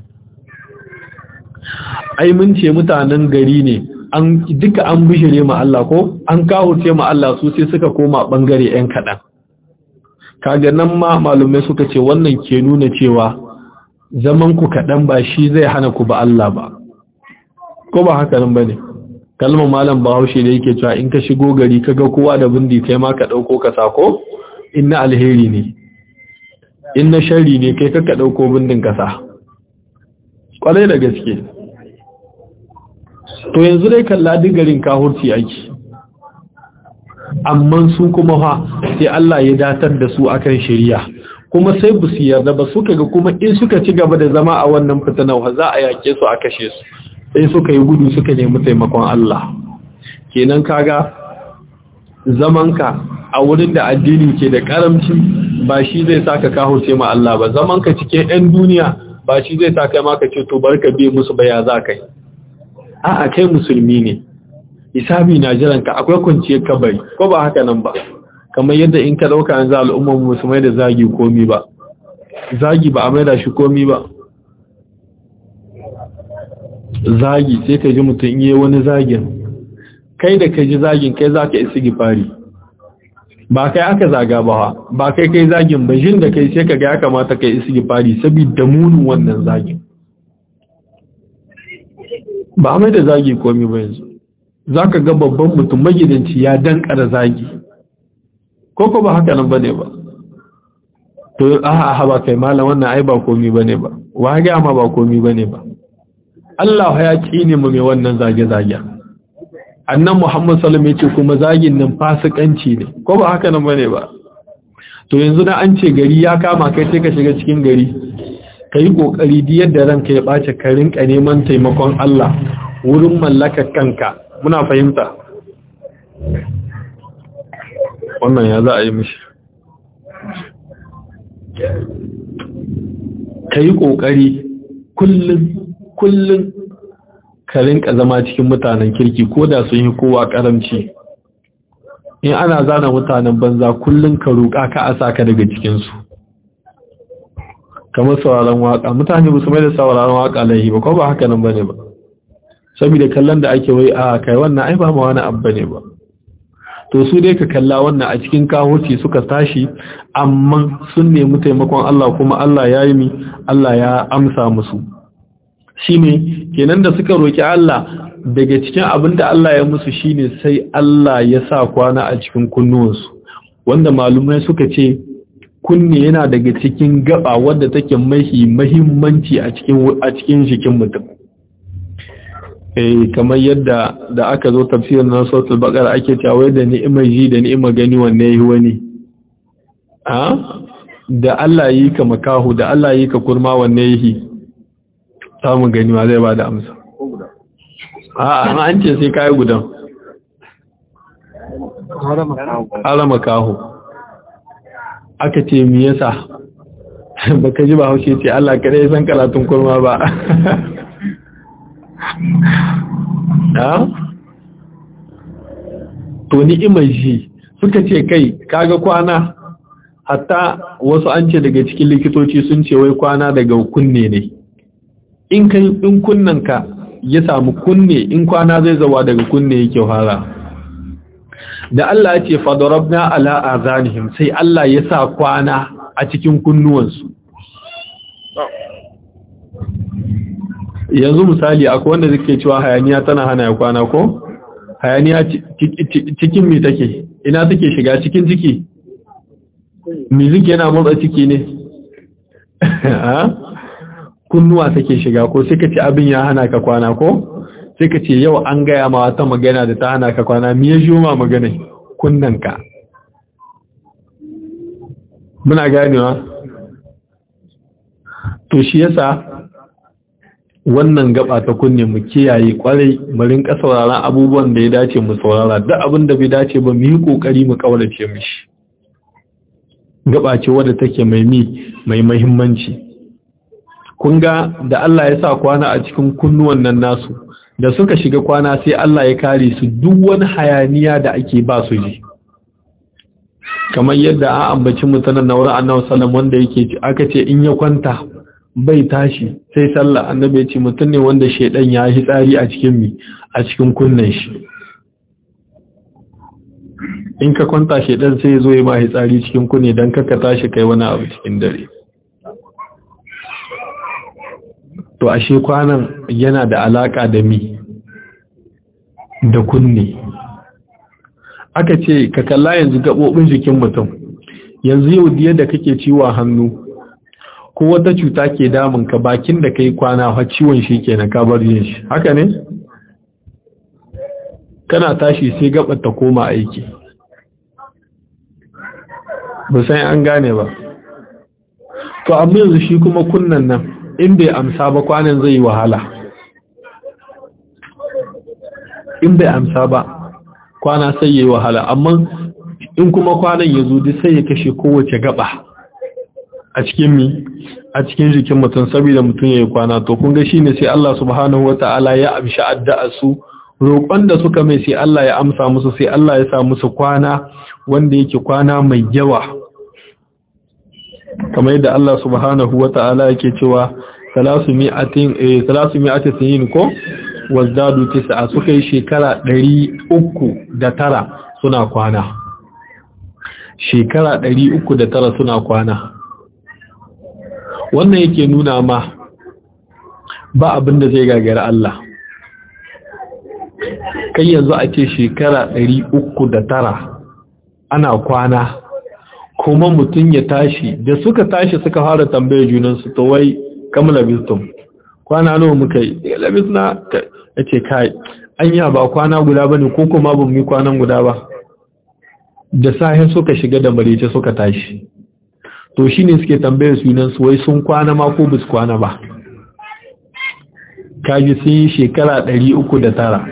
Speaker 1: ai mun ce mutanen gari ne an duka an bishire ma Allah ko an kahurce ma Allah su sai suka koma bangare ɗan kaɗan kaga nan ma malumai suka ce wannan ke nuna cewa zaman ku kaɗan ba shi zai hana ku ba Allah ba ko ba haka nan bane kalmar malam bahaushe da yake cewa in ka shigo gari kaga kowa da bindi kai ma ka dauko ka sako inna alheri ne inna sharri ne kai ka dauko bindin ka sa kwarai da gaske to yanzu dai kalla garin kahurci ake amma su kuma fa sai Allah ya datar da su akan shari'a kuma sai bu su yarda ba suka ga kuma in suka ci gaba da zama a wannan fitanar za a yake su a kashe su sai suka yi gudu suka nemi taimakon Allah kenan kaga zamanka a wurin da addini ke da karamci ba shi zai saka kahurce ma Allah ba zamanka cikin 'yan duniya ba shi zai saka maka ce to barka biye musu ba ya za kai a'a kai musulmi ne hisabi na jiran ka akwai kwanciyar kabari ko ba haka nan ba kamar yadda in ka dauka yanzu al'ummar musulmai da zagi komi ba zagi ba a maida shi komi ba zagi sai ka ji mutum yi wani zagin kai da ka ji zagin kai za ka isi gifari ba kai aka zaga ba ba kai kai zagin ba jin da kai sai ka ga ya kamata kai isi gifari saboda munin wannan zagin ba mai da zagi komi ba yanzu za ka ga babban mutum magidanci ya dankara zagi ko ko ba haka nan ba ne ba to aha ha ba kai malam wannan ai ba komi ba ne ba wa ga ma ba komi ba ne ba Allah ya kine mu mai wannan zage-zage annan Muhammad sallallahu alaihi wasallam kuma zagin nan fasikanci ne ko ba haka nan bane ba to yanzu da an ce gari ya kama kai sai ka shiga cikin gari kai kokari di yadda ranka ya bace ka rinka neman taimakon Allah wurin mallakar kanka muna fahimta wannan ya za a yi mishi kai kokari kullum kullum ka rinka zama cikin mutanen kirki ko da sun yi kowa karamci in ana zana mutanen banza kullum ka roƙa ka a saka daga cikinsu kamar sauraron waka mutane ba su mai da sauraron waka laihi ba ko ba haka nan bane ba saboda kallon da ake wai a kai wannan ai ba ma wani abu bane ba to su dai ka kalla wannan a cikin kahurci suka tashi amma sun nemi taimakon Allah kuma Allah ya yi mi Allah ya amsa musu shine kenan da suka roki Allah daga cikin abin da Allah ya musu shine sai Allah ya sa kwana a cikin kunnuwansu wanda malumai suka ce kunne yana daga cikin gaba wadda take mahi mahimmanci a cikin a cikin jikin mutum eh kamar yadda da aka zo tafsirin na suratul baqara ake cewa da ni'imar ji da ni'imar gani wanne yi wani a da Allah yi ka makahu da Allah yi ka kurma wanne yi samun gani ma zai ba da amsa a an ce sai kai gudan harama kahu aka ce mi yasa baka ji ba haushe ce Allah kada ya san karatun kurma ba ha to ni'imar ji suka ce kai kaga kwana hatta wasu an ce daga cikin likitoci sun ce wai kwana daga kunne ne in kai in kunnanka ya samu kunne in kwana zai zawa daga kunne yake fara da Allah ya ce fadarabna ala azanihim sai Allah ya sa kwana a cikin kunnuwansu yanzu misali akwai wanda zake cewa hayaniya tana hana ya kwana ko hayaniya cikin mi take ina take shiga cikin ciki music yana motsa ciki ne kunnuwa take shiga ko sai ka ce abin ya hana ka kwana ko sai ka ce yau an gaya ma wata magana da ta hana ka kwana mi ya ma magana kunnanka muna ganewa to shi yasa wannan gaba ta kunne mu kiyaye kwarai mu rinka sauraron abubuwan da ya dace mu saurara duk abin da bai dace ba mu yi kokari mu kaurace mishi gaba ce wadda take mai mi mai muhimmanci kun ga da Allah ya sa kwana a cikin kunnuwan nan nasu da suka shiga kwana sai Allah ya kare su duk wani hayaniya da ake ba su ji kamar yadda an ambaci mutanen na wurin annabi sallam wanda yake aka ce in ya kwanta bai tashi sai sallah annabi ya ce mutum ne wanda shedan ya yi tsari a cikin mi a cikin kunnen shi in ka kwanta shedan sai ya zo ya ma tsari cikin kunne dan kaka tashi kai wani abu cikin dare to ashe kwanan yana da alaka da mi da kunne aka ce ka kalla yanzu gabobin jikin mutum yanzu yau diya da kake ciwon hannu ko wata cuta ke damun ka bakin da kai kwana ha ciwon shi kenan ka bar yin shi haka ne kana tashi sai gabar ta koma aiki ba sai an gane ba to amma yanzu shi kuma kunnan nan in bai amsa ba kwanan zai yi wahala in bai amsa ba kwana sai yi wahala amma in kuma kwanan ya zo sai ya kashe kowace gaba a cikin mi a cikin jikin mutum saboda mutum ya yi kwana to kun ga shine sai Allah subhanahu wata'ala ya amshi addu'a su roƙon da suka mai sai Allah ya amsa musu sai Allah ya sa musu kwana wanda yake kwana mai yawa kamar yadda Allah subhanahu wata'ala yake cewa 300 eh 300 sinin ko wazdadu tis'a suka yi shekara ɗari uku da tara suna kwana shekara ɗari uku da tara suna kwana wannan yake nuna ma ba abin da zai gagara Allah kai yanzu a ce shekara ɗari uku da tara ana kwana kuma mutum ya tashi da suka tashi suka fara tambayar junansu to wai kamala bistum kwana nawa muka yi labis na ya ce kai anya ba kwana guda ba ne ko kuma ba mu yi kwanan guda ba da sahin suka shiga da marice suka tashi to shi ne suke tambayar sunansu wai sun kwana ma ko bus kwana ba kaji sun yi shekara ɗari uku da tara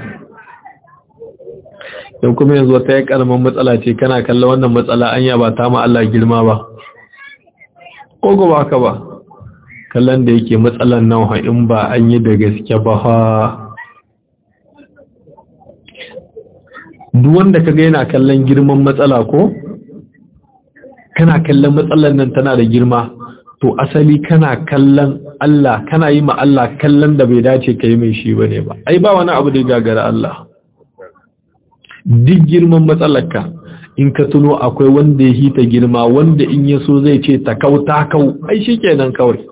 Speaker 1: yau kuma yanzu wata ya karamin matsala ce kana kalla wannan matsala anya ba ta ma Allah girma ba ko ba ka ba kallon da yake matsalan nan in ba an yi da gaske ba ha duk wanda ka ga yana kallon girman matsala ko kana kallon matsalan nan tana da girma to asali kana kallon Allah kana yi ma Allah kallon da bai dace ka yi mai shi bane ba ai ba wani abu da ya gagara Allah duk girman matsalarka in ka tuno akwai wanda ya hita girma wanda in ya so zai ce ta kau ta kau ai shi kenan kawai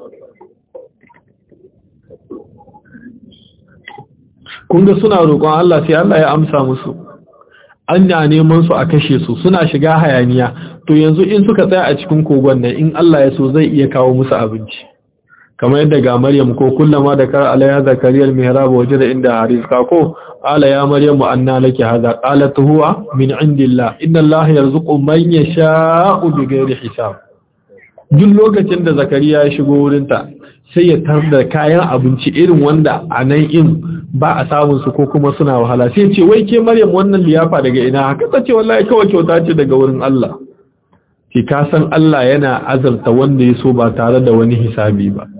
Speaker 1: kun ga suna roƙon Allah sai Allah ya amsa musu an na neman su a kashe su suna shiga hayaniya to yanzu in suka tsaya a cikin kogon nan in Allah ya so zai iya kawo musu abinci kamar yadda ga Maryam ko kullama da kar alaiha zakariya al-mihrab wajada inda harizqa ko qala ya maryam anna laki hadha qalat huwa min indillah inna allaha yarzuqu man yasha'u bighairi hisab duk lokacin da zakariya ya shigo wurin ta sai ya tar da kayan abinci irin wanda a nan in ba a samun su ko kuma suna wahala sai ce wai ke maryam wannan liyafa daga ina haka ta ce wallahi kawai kyauta ce daga wurin Allah ki ka san Allah yana azarta wanda ya so ba tare da wani hisabi ba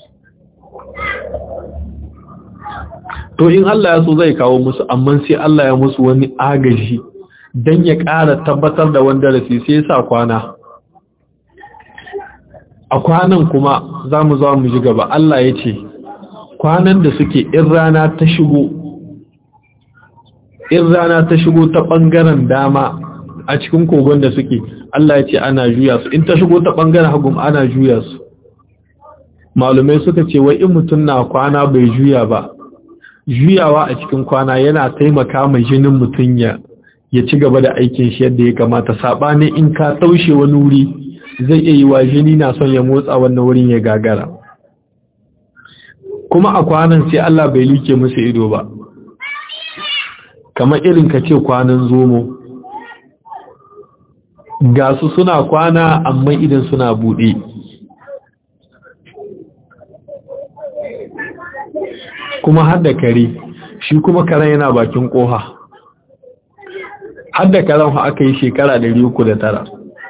Speaker 1: to in Allah ya so zai kawo musu amma sai Allah ya musu wani agaji dan ya ƙara tabbatar da wanda rasi sai ya sa kwana a kwanan kuma za mu zo mu ji gaba Allah ya ce kwanan da suke in rana ta shigo in rana ta shigo ta ɓangaren dama a cikin kogon da suke Allah ya ce ana juya su in ta shigo ta ɓangaren hagun ana juya su malumai suka ce wai in mutum na kwana bai juya ba juyawa a cikin kwana yana taimaka mai jinin mutum ya ya ci gaba da aikin shi yadda ya kamata saɓanin in ka taushe wani wuri zai iya yi wa jini na son ya motsa wannan wurin ya gagara kuma a kwanan sai Allah bai like musu ido ba kamar irin ka ce kwanan zomo ga su suna kwana amma idan suna buɗe kuma har da kare shi kuma karen yana bakin ƙoha har da karen aka yi shekara 309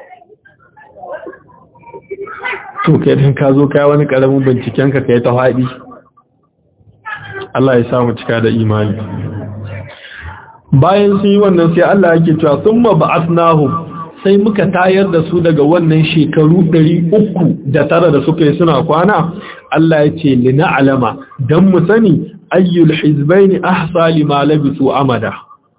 Speaker 1: to kai din ka zo kai wani karamin binciken ka kai ta faɗi Allah ya samu cika da imani bayan sun yi wannan sai Allah yake cewa summa ba'athnahum sai muka tayar da su daga wannan shekaru 300 da tara da suka yi suna kwana Allah ya ce lina alama dan mu sani ayyul hizbaini ahsa lima labisu amada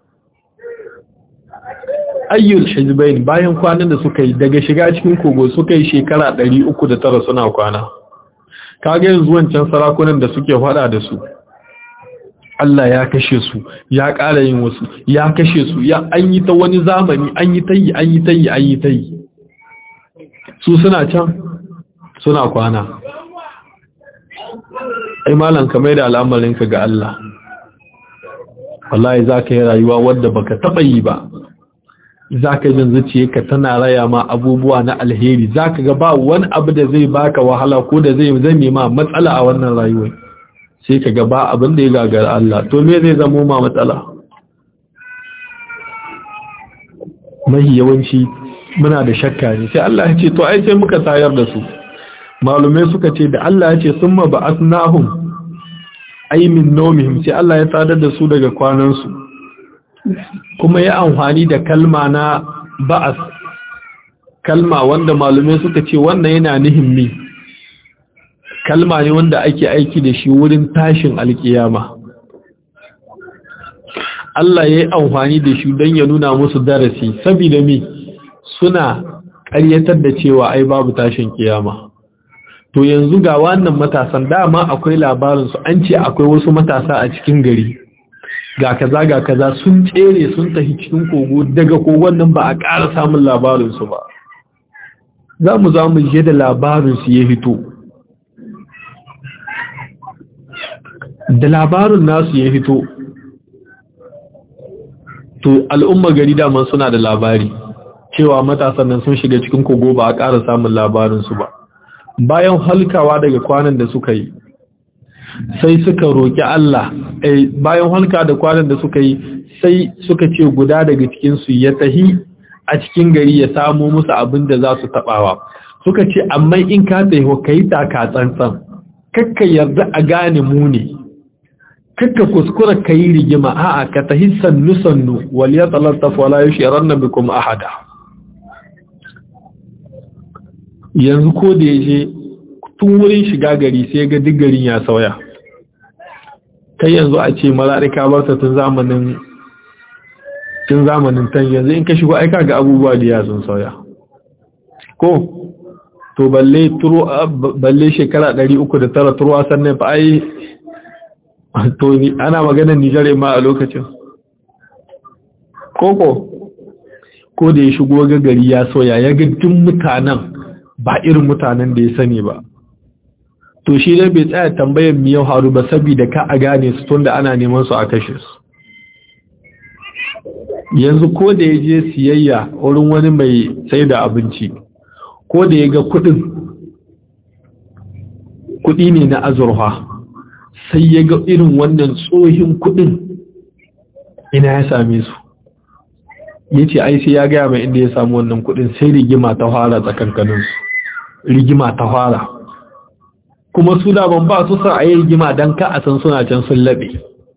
Speaker 1: ayyul hizbain bayan kwanan da suka yi daga shiga cikin kogo suka yi shekara 309 suna kwana kaga yanzu wancan sarakunan da suke fada da su Allah ya kashe su ya ƙara yin wasu ya kashe su ya an yi ta wani zamani an yi ta yi an yi ta yi an yi ta yi su suna can suna kwana ai malam ka mai da al'amarinka ga Allah wallahi za ka yi rayuwa wadda baka taɓa yi ba za ka jin zuciyarka tana raya ma abubuwa na alheri za ka ga ba wani abu da zai baka wahala ko da zai zame ma matsala a wannan rayuwar sai ka ga ba abin da ya gagara Allah to me zai zamo ma matsala mahi yawanci muna da shakka ne sai Allah ya ce to ai sai muka tayar da su malumai suka ce da Allah ya ce summa ba'athnahum ay min nawmihim sai Allah ya tsadar da su daga kwanansu kuma ya amfani da kalma na ba'as kalma wanda malumai suka ce wannan yana nihimmi kalma ne wanda ake aiki da shi wurin tashin alkiyama Allah ya yi amfani da shi don ya nuna musu darasi saboda mi suna ƙaryatar da cewa ai babu tashin kiyama to yanzu ga wannan matasan dama akwai labarinsu an ce akwai wasu matasa a cikin gari ga kaza ga kaza sun tsere sun tafi cikin kogo daga kogon nan ba a ƙara samun labarinsu ba za mu za mu je da labarinsu ya fito da labarin nasu ya fito to al'umma gari daman suna da labari cewa matasan nan sun shiga cikin kogo ba a ƙara samun labarinsu ba bayan halkawa daga kwanan da suka yi sai suka roƙi Allah bayan halka da kwanan da suka yi sai suka ce guda daga cikinsu ya tahi a cikin gari ya samu musu abin da za su taɓawa suka ce amma in ka tahi ka yi taka tsantsan kakka yarda a gane mu ne kakka kuskura ka yi rigima a'a ka tahi sannu sannu wal ya talattaf wala yushiranna bikum ahada yanzu ko da yaje tun wurin shiga gari sai ga duk garin ya sauya kai yanzu a ce mala'ika barta tun zamanin tun zamanin tan yanzu in ka shigo aika ga abubuwa da ya sun sauya ko to balle turo balle shekara 309 turuwa sannan fa ai to ni ana maganar Nijar ma a lokacin koko ko da ya shigo ga gari ya soya ya ga duk mutanen ba irin mutanen da ya sani ba to shi dai bai tsaya tambayar mi yau haru ba saboda ka a gane su tunda ana neman su a kashe su yanzu ko da ya je siyayya wurin wani mai sai da abinci ko da ya ga kudin kudi ne na azurfa sai ya ga irin wannan tsohin kudin ina ya same su ya ce ai sai ya gaya mai inda ya samu wannan kudin sai rigima ta fara tsakankaninsu rigima ta fara kuma su daban ba su san a yi rigima don ka a san suna can sun laɓe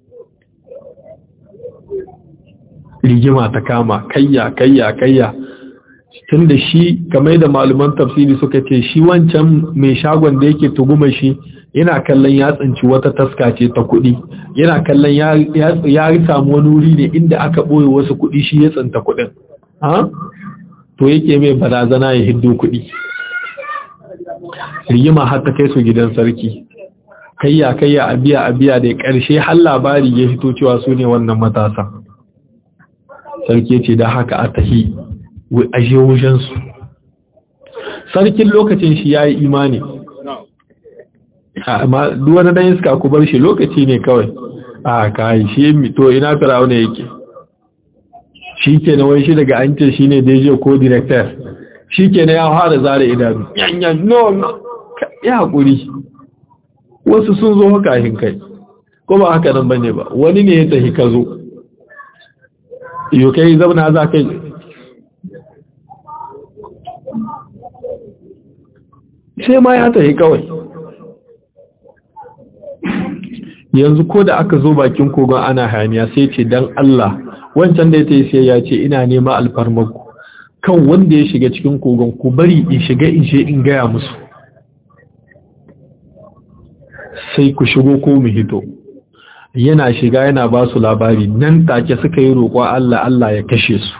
Speaker 1: rigima ta kama kayya kayya kayya tun da shi kamar da malaman tafsiri suka ce shi wancan mai shagon da yake tuguma shi yana kallon ya tsinci wata taska ce ta kuɗi yana kallon ya samu wani wuri ne inda aka ɓoye wasu kuɗi shi ya tsinta kuɗin to yake mai barazana ya hiddo kuɗi rigima har ta kai su gidan sarki kayya kayya a biya a biya da ƙarshe har labari ya fito cewa su ne wannan matasa sarki ce da haka a tahi aje wujensu sarkin lokacin shi ya yi imani amma duwane dan iska ku bar shi lokaci ne kawai a kai shi to ina firawuna yake shi ke na wai shi daga an ce shi ne deje ko director shi ke na ya fara zara idanu yanyan no no ya haƙuri wasu sun zo kafin kai ko ba haka nan bane ba wani ne ya tafi ka zo yau kai zauna za kai sai ma ya tafi kawai yanzu ko da aka zo bakin kogon ana hayaniya sai ce dan Allah wancan da ya ta yi sai ya ce ina nema alfarmaku kan wanda ya shiga cikin kogon ku bari in shiga in je in gaya musu sai ku shigo ko mu hito yana shiga yana ba su labari nan take suka yi roƙon Allah Allah ya kashe su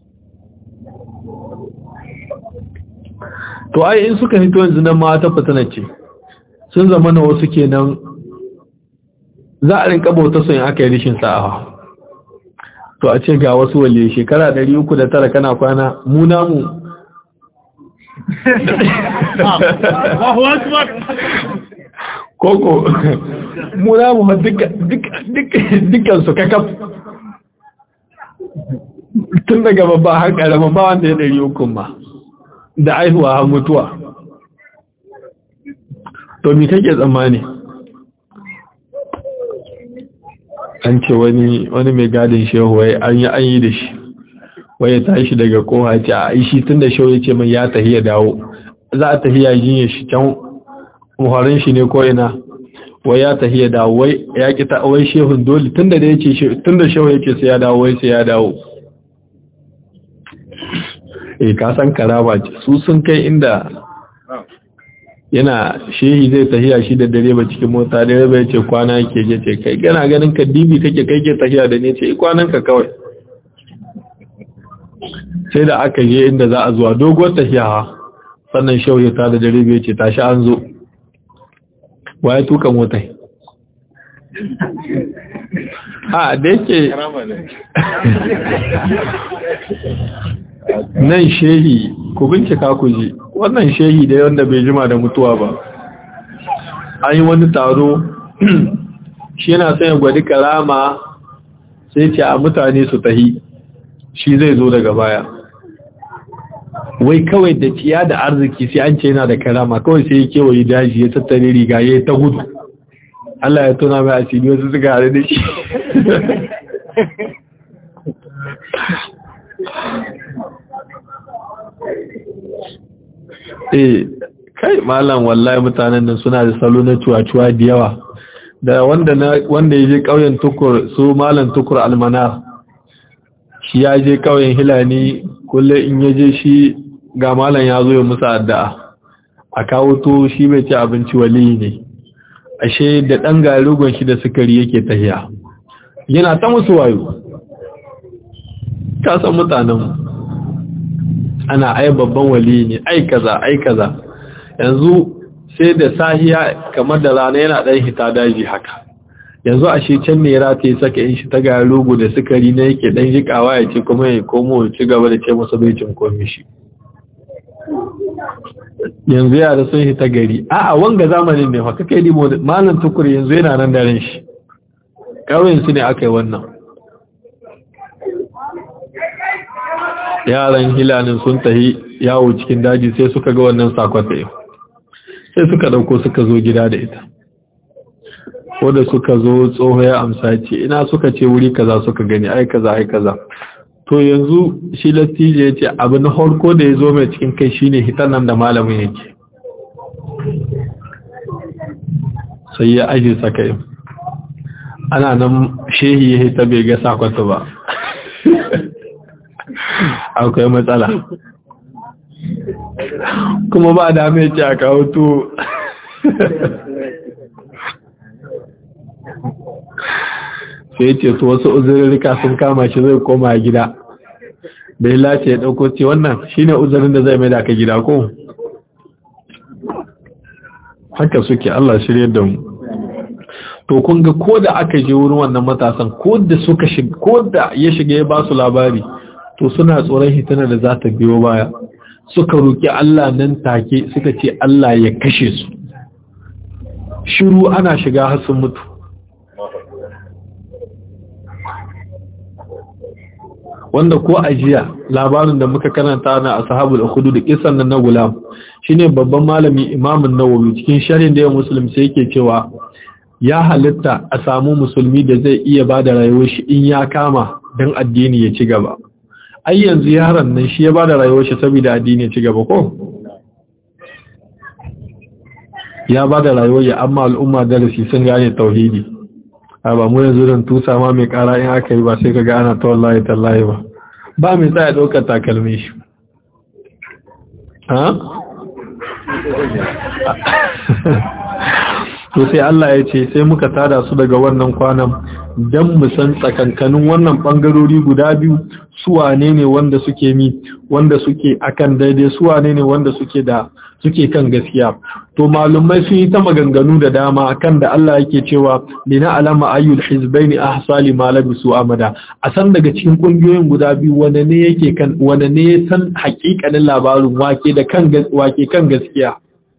Speaker 1: to ai in suka hito yanzu nan ma ta fitina ce sun zama na wasu kenan za a rinka bauta sun aka yi rishin sa'a to a ce ga wasu wale shekara 309 kana kwana mu namu koko mu namu ma dukkan su kakaf tun daga babba har karama ba wanda ya 300 ma da aihuwa har mutuwa to mi kake tsammani an ce wani wani mai gadin shehu wai an yi an yi da shi wai ya tashi daga koha ce a ishi tun da shehu ya ce mai ya tafi ya dawo za a tafi ya jiye shi can muharin shi ne ko ina wai ya tafi ya dawo wai ya ki ta wai shehun dole tun da ya ce tun da shehu ya ce sai ya dawo wai sai ya dawo eh ka san karaba ce su sun kai inda yana shehi zai tahiya shi da direba cikin mota direba ya ce kwana yake je ce kai gana ganin ka dibi kake kai ke tahiya da ne ce kwanan ka kawai sai da aka je inda za a zuwa doguwar tahiya sannan shehu ya tada direba ya ce tashi an zo waye tuka motai a da yake nan shehi ku bincika ku ji wannan shehi da wanda bai jima da mutuwa ba an yi wani taro shi yana sanya gwadi karama sai ce a mutane su tahi shi zai zo daga baya wai kawai da ciya da arziki sai an ce yana da karama kawai sai ya kewaye daji ya tattare riga ya ta gudu Allah ya tuna mai asiri wasu suka haɗu da shi eh kai malam wallahi mutanen nan suna da salo na cuwa-cuwa da yawa da wanda na wanda ya je ƙauyen tukur su malam tukur almanar shi ya je ƙauyen hilani kulle in ya je shi ga malam ya zo ya musa addu'a a kawo to shi bai ci abinci wali ne ashe da ɗan garugon shi da sukari yake tahiya yana ta musu wayo ka san mutanen ana ai babban wali ne ai kaza ai kaza yanzu sai da sahiya kamar da rana yana dan hita daji haka yanzu a shi can ne rata ya saka yin shi ta ga logo da sukari na yake dan jikawa ya ce kuma ya komo ya ci gaba da ce masa bai cin komi shi yanzu yara sun hita gari a'a wanga zamanin ne fa kake yi malam tukur yanzu yana nan da ran shi ƙauyen su ne aka yi wannan yaran hilalin sun tahi yawo cikin daji sai suka ga wannan sakon da yau sai suka ɗauko suka zo gida da ita ko da suka zo tsoho ya amsa ce ina suka ce wuri kaza suka gani ai kaza ai kaza to yanzu shi latije ya ce abu na harko da ya zo mai cikin kai shine hitan nan da malamin yake sai ya aje saka yi ana nan shehi ya hita bai ga sakwata ba akwai matsala kuma ba da mai ce a kawo to sai ce to wasu uzurrika sun kama shi zai koma gida bai lace ya dauko ce wannan shine uzurin da zai mai da ka gida ko haka suke Allah shirye da mu to kun ga ko da aka je wurin wannan matasan ko da suka shiga ko da ya shiga ya ba su labari to suna tsoron hitana da za ta biyo baya suka roki Allah nan take suka ce Allah ya kashe su shiru ana shiga har sun mutu wanda ko ajiya labarin da muka karanta na ashabul ukhudu da kisan nan na gulam shine babban malami imamun nawawi cikin sharhin da ya muslim sai yake cewa ya halitta a samu musulmi da zai iya bada rayuwar shi in ya kama dan addini ya ci gaba ai yanzu yaron nan shi ya bada rayuwar shi saboda addini ya ci gaba ko ya bada rayuwar ya amma al'umma darasi sun gane tauhidi a ba mu yanzu don tusa ma mai kara in aka yi ba sai ka ga ana ta wallahi tallahi ba ba mai tsaya ɗaukar takalmi shi ha? to sai Allah ya ce sai muka tada su daga wannan kwanan don mu san tsakankanin wannan ɓangarori guda biyu su wane ne wanda suke mi wanda suke akan daidai su wane ne wanda suke da suke kan gaskiya to malumai sun yi ta maganganu da dama kan da Allah yake cewa lina alama ayyul hizbaini ahsali ma labisu amada a san daga cikin kungiyoyin guda biyu wanda ne yake kan wanda ne ya san hakikanin labarin wake da kan wake kan gaskiya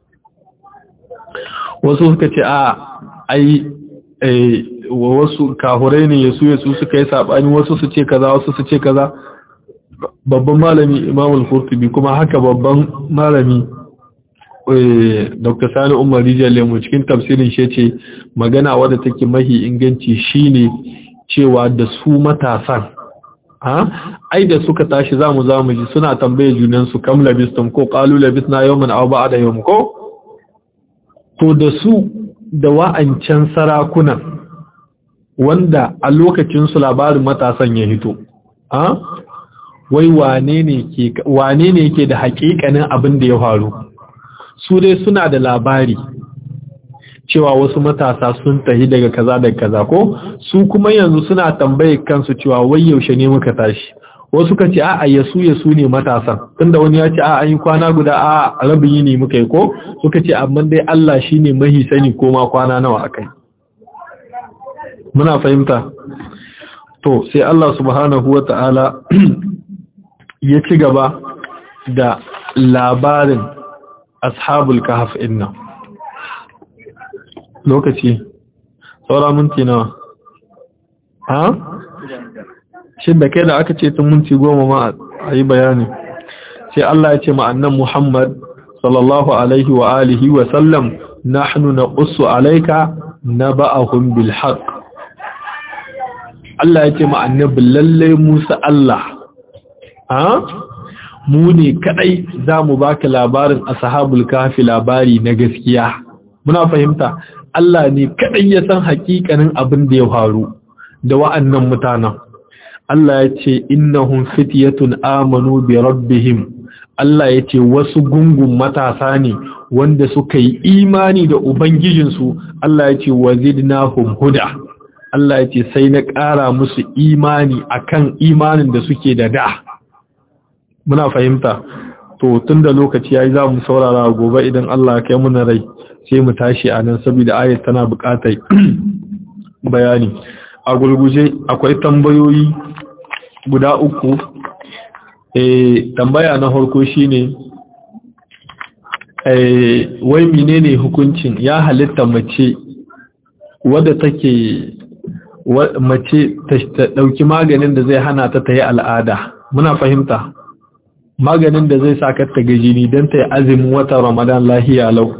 Speaker 1: wasu suka ce a ai wasu kahurai ne yasu yasu suka yi sabani wasu su ce kaza wasu su ce kaza babban malami Imam al-Qurtubi kuma haka babban malami Dr. Sani Umar Rijal Lemu cikin tafsirin shi ce magana wadda take mahi inganci shine cewa da su matasan ha ai da suka tashi zamu zamu ji suna tambaye junan su kam labistum ko qalu labisna yawman aw ba'da yawm ko to da su da wa'ancan sarakunan wanda a lokacin su labarin matasan ya hito ha wai wane ne ke wane ne yake da hakikanin abin da ya faru su dai suna da labari cewa wasu matasa sun tahi daga kaza daga kaza ko su kuma yanzu suna tambaye kansu cewa wai yaushe ne muka tashi wasu ka ce a'a yasu yasu ne matasan tunda wani ya ce a'a an yi kwana guda a rabin yini muka yi ko suka ce amma dai Allah shine mahi sani ko ma kwana nawa akai muna fahimta to sai Allah subhanahu wata'ala ya ci gaba da labarin ashabul kahf inna lokaci saura minti nawa ha shin da kai da aka ce tun minti goma ma a yi bayani sai Allah ya ce ma annan Muhammad sallallahu alaihi wa alihi wa sallam nahnu naqussu alayka naba'ahum bil haqq Allah ya ce ma annabi lalle Musa Allah ha mu ne kadai za mu baka labarin ashabul kafi labari na gaskiya muna fahimta Allah ne kadai ya san hakikanin abin da ya faru da wa'annan mutanen Allah ya ce innahum fityatun amanu bi rabbihim Allah ya ce wasu gungun matasa ne wanda suka yi imani da ubangijinsu Allah ya ce wazidnahum huda Allah ya ce sai na ƙara musu imani akan imanin da suke da da muna fahimta to tun da lokaci yayi za mu saurara gobe idan Allah ya kai muna rai sai mu tashi a nan saboda ayat tana buƙatar bayani a gurguje akwai tambayoyi guda uku eh tambaya na farko shine eh wai menene hukuncin ya halitta mace wadda take mace ta dauki maganin da zai hana ta ta yi al'ada muna fahimta maganin da zai sa ta ga jini don ta yi azumin watan ramadan lahiya lau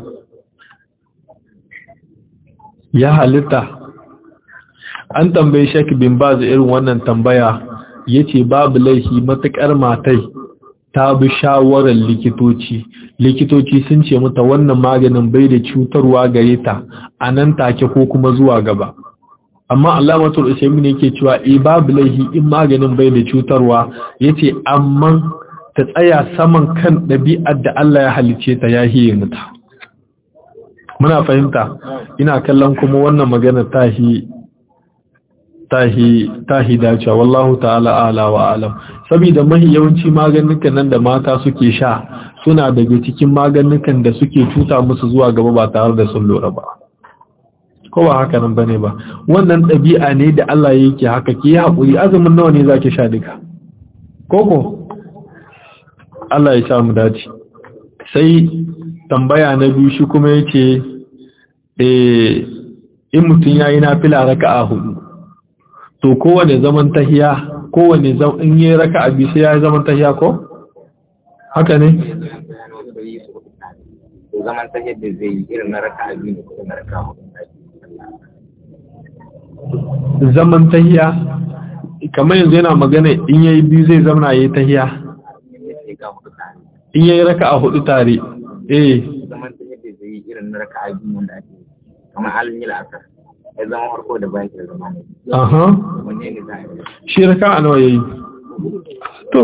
Speaker 1: ya halitta an tambayi shek bin baz irin wannan tambaya ya ce babu laifi matuƙar matai ta bi shawarar likitoci likitoci sun ce mata wannan maganin bai da cutarwa gare ta a nan take ko kuma zuwa gaba amma alamatul usaimin yake cewa e babu laifi in maganin bai da cutarwa yace amma ta tsaya saman kan ɗabi'ar da Allah ya halice ta ya hiye mata muna fahimta ina kallon kuma wannan magana tahi tahi tahi dacewa wallahu ta'ala ala wa alam saboda mahi yawanci maganukan nan da mata suke sha suna daga cikin maganukan da suke cuta musu zuwa gaba ba tare da sun lura ba ko ba haka nan bane ba wannan ɗabi'a ne da Allah yake haka ki haƙuri azumin nawa ne zaki sha duka koko Allah ya sa mu dace sai tambaya na biyu shi kuma yace eh in mutun yayi nafila raka'a hudu to kowane zaman tahiya kowane zaman in yi raka'a biyu sai yayi zaman tahiya ko haka ne
Speaker 4: zaman tahiyar da zai yi irin na raka'a biyu ne ko na raka'a hudu
Speaker 1: zaman tahiya kamar yanzu yana magana in yayi biyu zai zama yayi tahiya in yayi raka'a hudu tare eh
Speaker 4: zaman tahiyar da zai yi irin na raka'a biyu wanda ake kamar halin yi la'asar ya zama farko da bayan da zama ne
Speaker 1: aha
Speaker 4: wanne ne za a yi
Speaker 1: shi raka'a nawa yayi to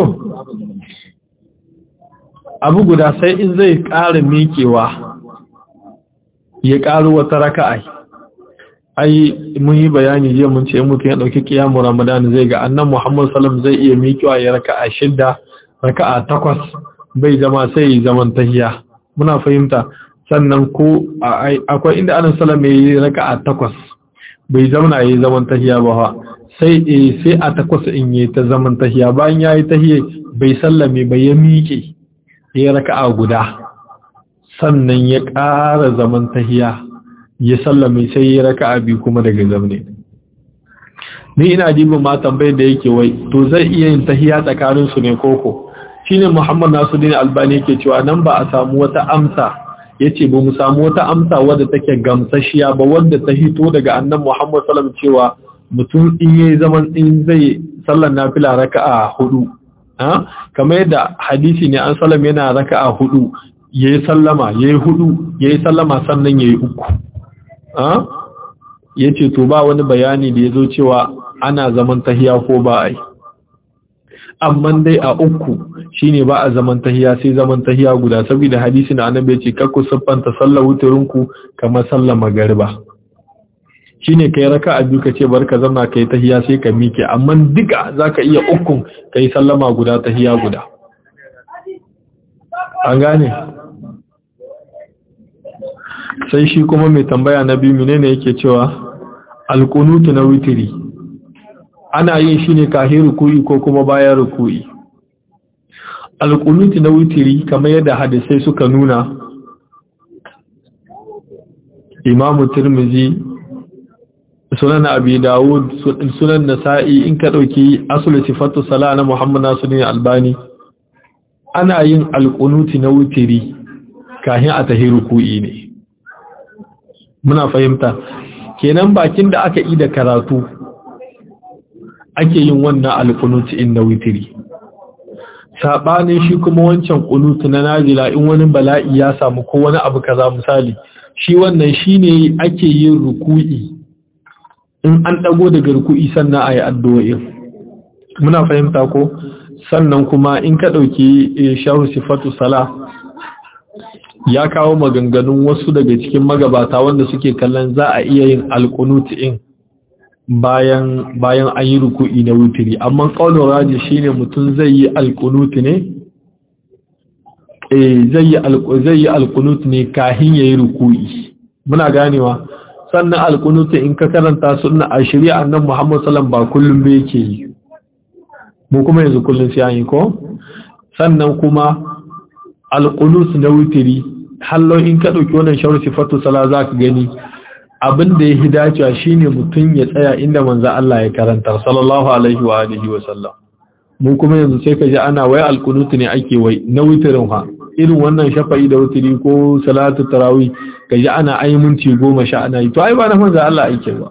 Speaker 1: abu guda sai in zai ƙara miƙewa ya ƙaro wata raka'a ai mun yi bayani jiya mun ce mutum ya dauki kiyamu ramadan zai ga annan muhammad sallam zai iya miƙewa ya raka'a shidda raka'a takwas bai zama sai zaman tahiya muna fahimta sannan ko akwai inda annan sallam ya yi raka'a takwas bai zauna ya yi zaman tahiya ba sai sai a takwas in yi ta zaman tahiya bayan ya yi tahiya bai sallame bai ya miƙe ya raka'a guda sannan ya ƙara zaman tahiya ya sallame sai ya raka'a biyu kuma daga zamne ni ina jibin ma tambayar da yake wai to zai iya yin tahiya tsakanin su ne koko shine Muhammad Nasiruddin Albani yake cewa nan ba a samu wata amsa yace ba mu samu wata amsa wadda take gamsashiya ba wadda ta hito daga annan Muhammad sallallahu cewa mutum in yayi zaman in zai sallar nafila raka'a hudu ha kamar yadda hadisi ne an sallam yana raka'a hudu yayi sallama yayi hudu yayi sallama sannan yayi uku ya ce to ba wani bayani da ya zo cewa ana zaman tahiya ko ba a yi amma dai a uku shine ba a zaman tahiya sai zaman tahiya guda saboda hadisi na annabi ya ce kakku siffanta sallar wuturinku kamar sallar magariba shine kai raka a biyu ka ce bar ka zama kai tahiya sai ka mike amma duka zaka iya ukun kai sallama guda tahiya guda an gane sai shi kuma mai tambaya na biyu menene yake cewa alkunutu na witiri ana yin shi ne kahin ruku'i ko kuma bayan ruku'i alkunutu na witiri kamar yadda hadisai suka nuna imamu tirmizi sunan abi dawud sunan nasa'i in ka dauki asul sifatu sala na muhammad nasiruddin albani ana yin alkunuti na witiri kahin a tahi ruku'i ne muna fahimta kenan bakin da aka yi da karatu ake yin wannan alkunuti in na witiri sabanin shi kuma wancan kunutu na nazila in wani bala'i ya samu ko wani abu kaza misali shi wannan shine ake yin ruku'i in an dago daga ruku'i sannan ayi addu'o'i muna fahimta ko sannan kuma in ka dauki shahu sifatu sala ya kawo maganganun wasu daga cikin magabata wanda suke kallon za a iya yin alkunuti in bayan bayan an yi ruku'i na wutiri amma qaulur raji shine mutum zai yi alqunut ne eh zai yi zai yi alqunut ne kahin yayi ruku'i muna ganewa sannan alqunut in ka karanta sunna a shari'a annabi Muhammad sallallahu ba kullum ba yake yi mu kuma yanzu kullum sai an yi ko sannan kuma alqunut na wutiri hallo in ka dauki wannan shawar sifatu sala zaka gani abin da ya dacewa shine mutum ya tsaya inda manzo Allah ya karanta sallallahu alaihi wa alihi wa sallam mu kuma yanzu sai ka ji ana wai alqunut ne ake wai na wutirin ha irin wannan shafa'i da wutiri ko salatu tarawih ka ji ana ayi minti goma sha ana yi to ai ba na manzo Allah ake ba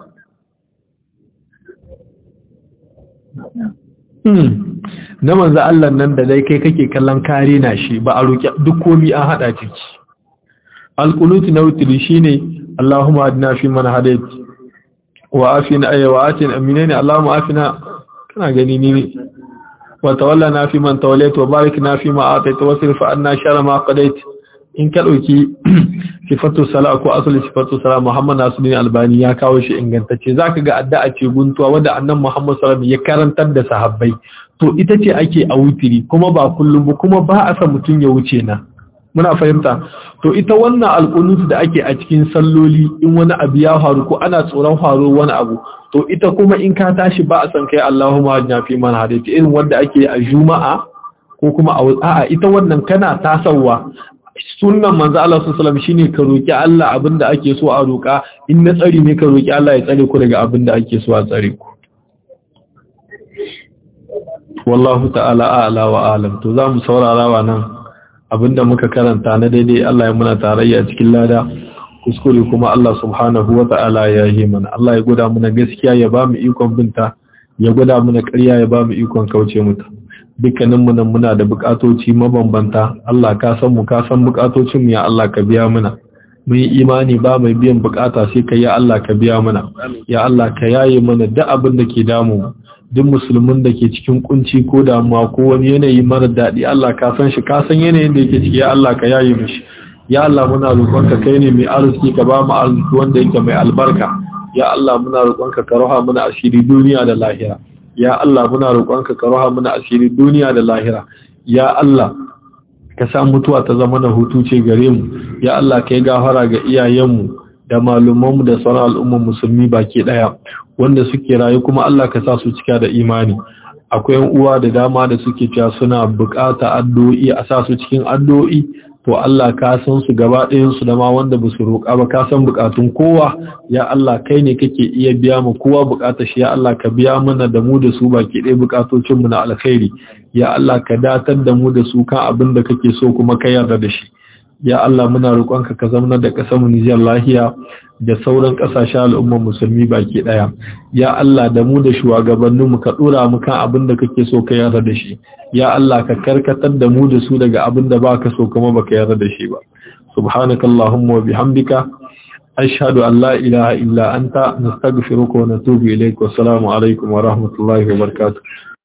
Speaker 1: hmm na manzo Allah nan da dai kai kake kallon kare na shi ba a roki duk komai an hada ciki alqunut na wutiri shine اللهم أدنا في من هديت وآفنا أي وآتنا أمينين اللهم آفنا كنا جنيني وتولنا في من توليت وباركنا فيما آتيت وصرف عنا شر ما قضيت in ka ɗauki sifatu sala ko asali sifatu sala Muhammad Nasiruddin Albani ya kawo shi ingantacce zaka ga addu'a ce guntuwa wanda annabi Muhammad sallallahu alaihi ya karantar da sahabbai to ita ce ake a wutiri kuma ba kullum ba kuma ba a san mutun ya wuce na muna fahimta to ita wannan alƙunut da ake a cikin salloli in wani abu ya faru ko ana tsoron faru wani abu to ita kuma in ka tashi ba a san kai Allahumma ajna fi man hadaita irin wanda ake a juma'a ko kuma a a'a ita wannan kana tasawa sunnan manzo Allah sallallahu alaihi wasallam shine ka roki Allah abinda ake so a roka in na tsari ne ka roki Allah ya tsare ku daga abinda ake so a tsare ku wallahu ta'ala a'la wa alam to zamu saurara wa nan abinda muka karanta na daidai Allah ya muna tarayya cikin lada kuskure kuma Allah subhanahu wa ta'ala ya yi mana Allah ya gwada muna gaskiya ya ba mu ikon binta ya gwada muna ƙarya ya ba mu ikon kauce mata dukkanin mu nan muna da bukatoci mabambanta Allah ka san mu ka san bukatocin mu ya Allah ka biya muna mun yi imani ba mai biyan bukata sai ka ya Allah ka biya mana ya Allah ka yaye mana duk abin da ke damu mu duk musulmin da ke cikin kunci ko damuwa ko wani yanayi mara daɗi Allah ka san shi ka san yanayin da yake ciki ya Allah ka yaye mishi ya Allah muna roƙonka kai ne mai arziki ka ba mu arziki wanda yake mai albarka ya Allah muna roƙonka ka roha muna asiri duniya da lahira ya Allah muna roƙonka ka roha muna asiri duniya da lahira ya Allah ka sa mutuwa ta zama na hutu ce gare mu ya Allah kai gafara ga iyayenmu da malumanmu da sauran al'ummar musulmi baki daya wanda suke rayu kuma Allah ka sa su cika da imani akwai uwa da dama da suke cewa suna bukata addu'o'i a sa su cikin addu'o'i to Allah ka san su gaba ɗayan su da ma wanda ba su roƙa ba ka san bukatun kowa ya Allah kai ne kake iya biya mu kowa bukatar shi ya Allah ka biya mana da mu da su baki ɗaya bukatocin mu na alkhairi ya Allah ka datar da mu da su kan abin da kake so kuma ka yarda da shi ya Allah muna roƙonka ka zama da ƙasar mu Nijar lahiya da sauran ƙasashen al'ummar musulmi baki ɗaya ya Allah da mu da shugabannin mu ka dora mu kan abin da kake so ka yarda da shi ya Allah ka karkatar da mu da su daga abin da baka so kuma baka yarda da shi ba subhanakallahumma wa bihamdika ashhadu an la ilaha illa anta nastaghfiruka wa natubu ilayk wa assalamu alaikum wa rahmatullahi wa barakatuh